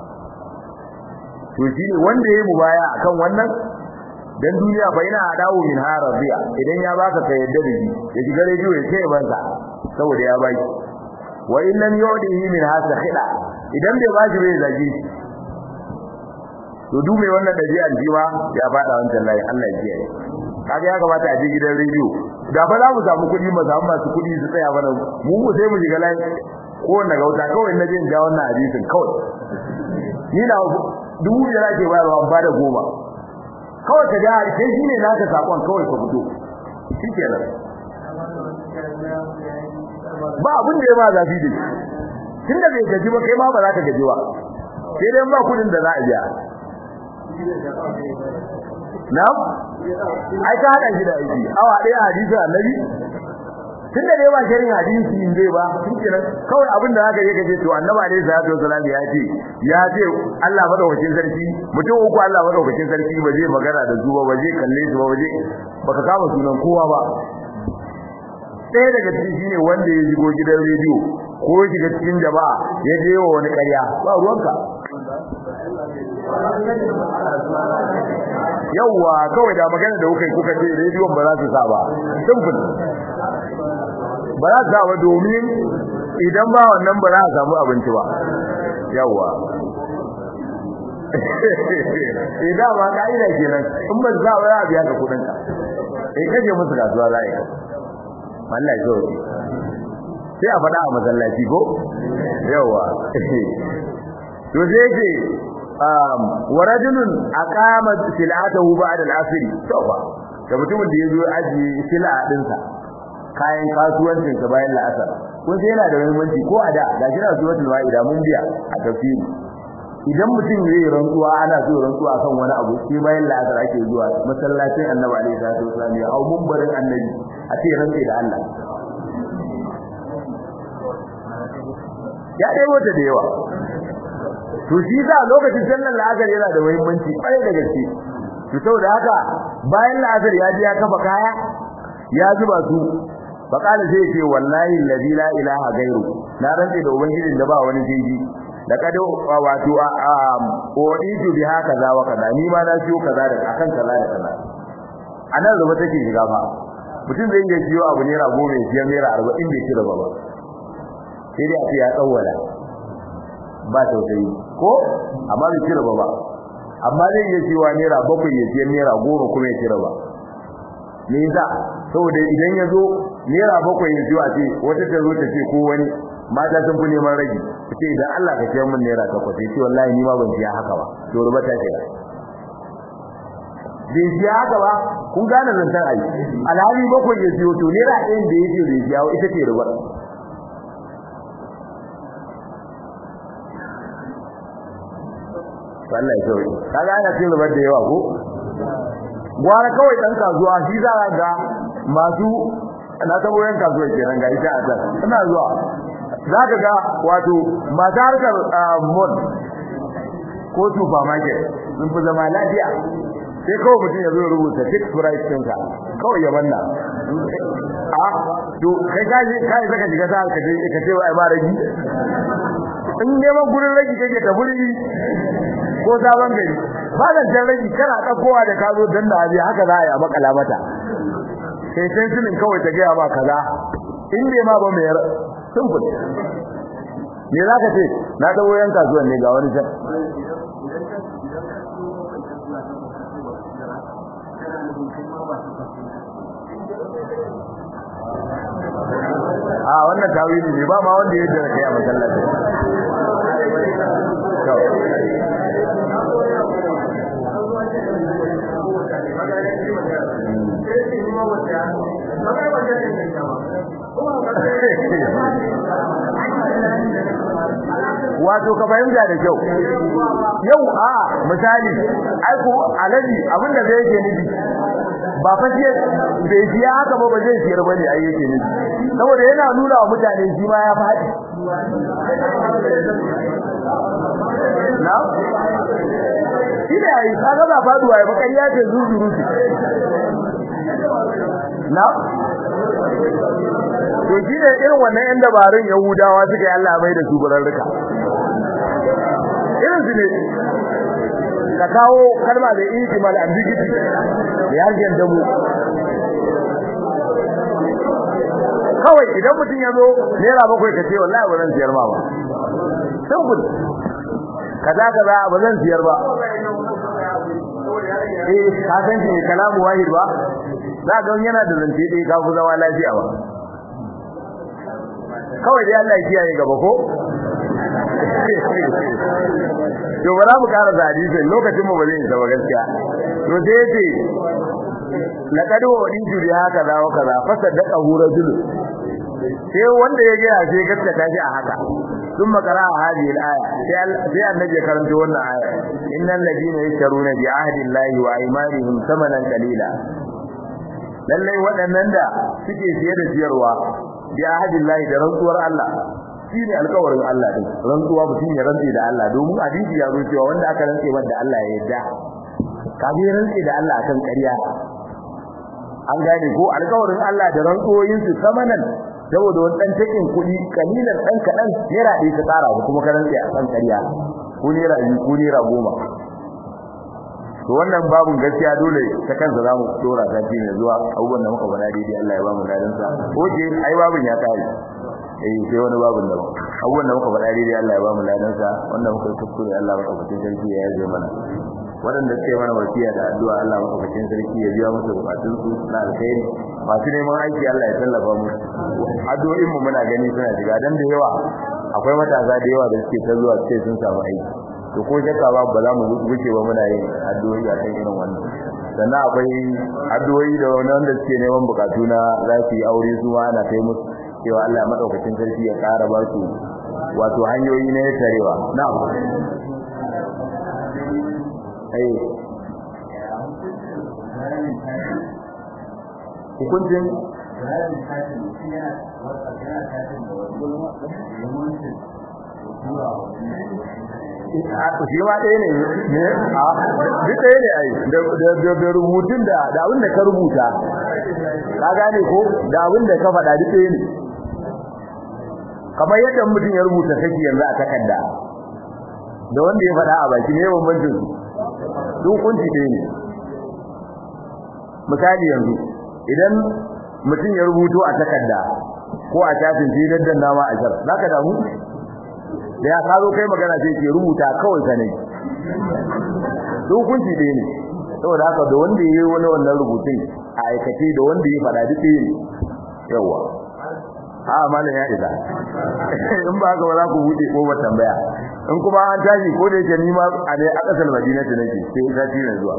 to shine wanda yayi mubaya akan wannan dan duniya fa ina adawu min haradiya idan ya baka ka yadda da shi ya shiga rediyo ya ce bansa saboda ya baki wa in lam yu'dihi min hasakhida idan bai bashi bai zage shi to duk mai wannan dabi'ar jiwa ya fada wancan layi Allah ya kiyaye kaga ya kamata a je gidan rediyo da fa za mu samu kuɗi mu samu masu kuɗi su tsaya mana mu mu sai mu shiga layi ko wanda gauta kawai na je in ja wannan hadisin kawai ni na dubu biyar ake bayarwa ba da goma kawai ka ja sai shi ne naka sakon kawai ka fito shikenan ba abin da ya ba zafi da shi tunda bai gaji ba kai ma ba za ka gaji ba sai dai ba kudin da za a biya na'am ai ka hada shi da aiki awa ɗaya hadisi annabi tunda dai ba shirin hadisi in zai ba shikenan kawai abin da zaka je ka ce to annabi alaihi salatu wasallam ya ce ya ce Allah madaukakin sarki mutum uku Allah madaukakin sarki ba zai magana da su ba ba zai kalle su ba ba zai baka kama sunan kowa ba ɗaya daga cikin shine wanda ya shigo gidan rediyo ko ya shiga cikin jama'a ya je wa wani ƙarya ba ruwanka yawwa kawai da magana da kuka kuka ce rediyon ba za su sa ba simple ba za su sa ba domin idan ba wannan ba za a samu abinci ba yawwa eh da ba kaida kenan in ba za ba biya ka kudin ka eh kaje musu kasuwa za ka wallahi zo sai a faɗa a masallaci ko yawa to sai yake um wa rajulun aqama silatahu ba'da al-asr to ba da mutumin da yazo aji sila din sa kayan kasuwancin sa bayan la'asar kun sai yana da muhimmanci ko a da ga shi na suratul ma'ida mun biya a tafsiri idan mutum zai rantsuwa ana so rantsuwa kan wani abu sai bayan la'asar ake zuwa masallacin annabi alaihi salatu wasallam ya au mumbarin annabi a ce rantsi da Allah ya dai wata da yawa to shi za lokacin sallar la'asar yana da muhimmanci kwarai da gaske to saboda haka bayan la'asar ya ji ya kafa kaya ya zuba su faqala sai ce wallahi alladhi la ilaha gairu na rantsi da ubangijin da ba wani jeji da kada wato oditu bi haka za wa kaza ni ma na siyo kaza da akan kaza da kaza anan ruba take shiga fa mutum zai iya siyo abu naira goma ya siya naira arba'in bai kira ba ba sai dai a ce ya tsawwala ba tausayi ko amma bai kira ba ba amma zai iya siyo naira bakwai ya siya naira goma kuma ya kira ba me yasa saboda idan ya zo naira bakwai ya siyo a ce wata ta zo ta ce ko wani mata sun fi neman rage ce idan Allah ka ciyar min naira takwas sai ce wallahi ni ma ban siya haka ba to ruba ta ce bai siya haka ba kun gane zantar ai alhali bakwai ya siyo to naira ɗayan da ya ce bai siya ita ce ruba Allah ya sauke kaga ana cin rubar da yawa ko gwara kawai dan kasuwa shi za ga masu na tabo yan kasuwa kenan ga ita a can ina zuwa zaka ga wato masu harkar mall ko supermarket sun fi zama lafiya sai kawai mutum ya zo ya rubuta fixed price ɗinka kawai ya banna a to kai ka je kai saka shiga sa ka je ka ce wai ba ragi in neman gurin ragi kake ka buri ko sabon gari ba da jan ragi kana dakowa da ka zo dan da abi haka za a yi a makala mata sai sai sunin kawai ta gaya ba kaza in bai ma ba mai simple me za ka ce na dawo yan kasuwan ne ga wani can a wannan tawili ne ba ma wanda ya jira kai a masallaci wato ka fahimta da kyau yau a misali ai ko alaji abinda zai yake nufi ba fa shi bai siya haka ba ba zai siyar bane ai yake nufi saboda yana nuna wa mutane shi ma ya faɗi na shi ne ai kaga ba faduwa ya bakari ya ce zuzuru na to shi ne irin wannan yan dabarun yahudawa suka yi Allah mai da su bararruka irin su ne ka kawo kalma da ihtimal ambiguity da yarjen damu kawai idan mutum ya zo naira bakwai ka ce wallahi ba zan siyar ma ba simple kaza kaza ba zan siyar ba eh ka san shi kalamu wahid ba za ga yana da zance dai ka ku zama lafiya ba kawai dai Allah ya kiyaye gaba ko to ba za mu kara da hadisi lokacin mu ba zai isa ba gaskiya to sai yace laqad waditu bi haka za wa kaza fasaddaqa hu rajul sai wanda ya ga sai gaskata shi a haka ثم قرأ هذه الآية في النبي كرمت وانا آية إن الذين يشترون بعهد الله وأيمانهم ثمنا قليلا lallai waɗannan da suke siye da siyarwa bi ahadillahi da rantsuwar Allah shine alƙawarin Allah din rantsuwa mutum ya rantsi da Allah domin hadisi ya zo cewa wanda aka rantsi wanda Allah ya yarda ka bi rantsi da Allah akan ƙarya an gane ko alƙawarin Allah da rantsuwoyin su samanan saboda wani dan takin kuɗi kalilan dan kadan naira ɗaya ka tsara ko kuma ka rantsi akan ƙarya ko naira biyu ko naira goma to wannan babun gaskiya dole ta kansa zamu dora ta ji ne zuwa abubuwan da muka faɗa daidai Allah ya ba mu ladan sa oke ai babun ya kare eh sai wani babun da abubuwan da muka faɗa daidai Allah ya ba mu ladansa wanda muka yi kuskure Allah madaukakin sarki ya yaje mana waɗanda suke mana wasiya da addu'a Allah madaukakin sarki ya biya musu bukatun su na alkhairi masu neman aiki Allah ya tallafa mu addu'o'in mu muna gani suna shiga dan da yawa akwai matasa da yawa da suke ta zuwa sai sun samu aiki to ko shakka ba ba za mu wuce ba muna yin addu'o'i a kan irin wannan sannan akwai addu'o'i da wanda suke neman bukatu na za su yi aure su ma ana kai musu cewa Allah ya madaukakin sarki ya ƙara ba su wato hanyoyi na tarewa na'am ai hukuncin shi ma ɗaya ne duk ɗaya ne ai da rubutun da da abin da ka rubuta ka gane ko da abin da ka faɗa duk ɗaya ne kamar yadda mutum ya rubuta saki yanzu a takarda da wanda ya faɗa a baki ne bambancin su duk kunci ɗaya ne misali yanzu idan mutum ya rubuto a takarda ko a shafin sai daddan nama a jar zaka damu da ya kazo kai magana sai ke rubuta kawai ka ne duk kunci ɗaya ne saboda haka da wanda ya yi wani wannan rubutun a aikace da wanda ya faɗa duk ɗaya ne yawa a malam ya isa in ba haka ba za ku buɗe ko ba tambaya in kuma an tashi ko da yake ni ma a dai a ƙasar madina ta nake sai sati na zuwa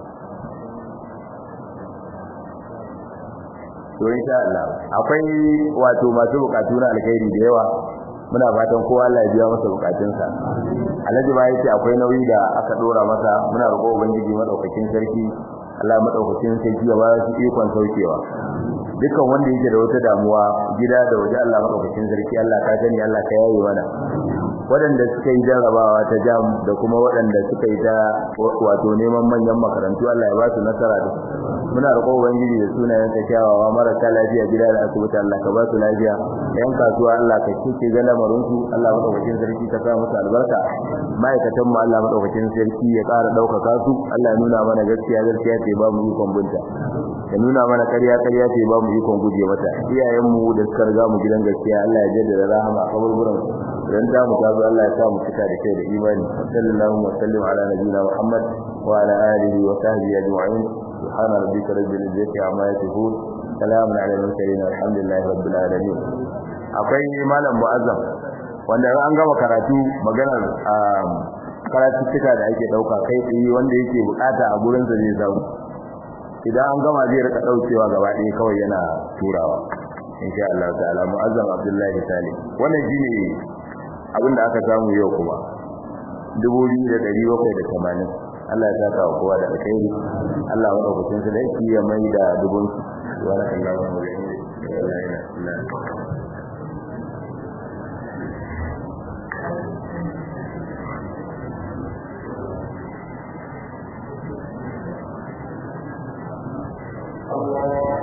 to insha Allah akwai wato masu bukatu na alkhairi da yawa muna fatan kowa Allah ya biya masa bukatunsa Alhaji ba yace akwai nauyi da aka dora masa muna roƙo ubangiji madaukakin sarki Allah madaukakin sarki ya ba shi ikon saukewa dukkan wanda yake da wata damuwa gida da waje Allah madaukakin sarki Allah ka gani Allah ka yaye mana waɗanda suka yi jarrabawa ta jam da kuma waɗanda suka yi ta wato neman manyan makarantu Allah ya ba su nasara da muna roƙo ubangiji da sunayen sa kyawawa marasa lafiya gida da asibiti Allah ka ba su lafiya yan kasuwa Allah ka kike ga lamarin su Allah madaukakin sarki ka sa musu albarka ma'aikatan mu Allah madaukakin sarki ya ƙara ɗaukaka su Allah ya nuna mana gaskiya gaskiya ce ba mu ikon bunta ya nuna mana ƙarya ƙarya ce ba mu ikon guje mata iyayen mu da suka riga mu gidan gaskiya Allah ya jaddada rahama a kaburburan dan ta mu ta Allah ya sa mu cika da kai da imani sallallahu wa sallim ala nabiyina Muhammad wa ala alihi wa sahbihi ajma'in سبحان ربك رب العزة عما يصفون سلام على المرسلين الحمد لله رب العالمين akwai malam mu'azzam wanda an gama karatu maganar karatu cika da ake dauka kai tsaye wanda yake bukata a gurin sa zai samu idan an gama zai rika daukewa gaba ɗaya kawai yana turawa insha Allah ta'ala mu'azzam Abdullahi Salih wannan shine abin da aka samu yau kuma 2780 Allah ya saka wa kowa da alkhairi Allah ya dauke su da shi ya mai da dubun wa sallallahu alaihi wa sallam Allah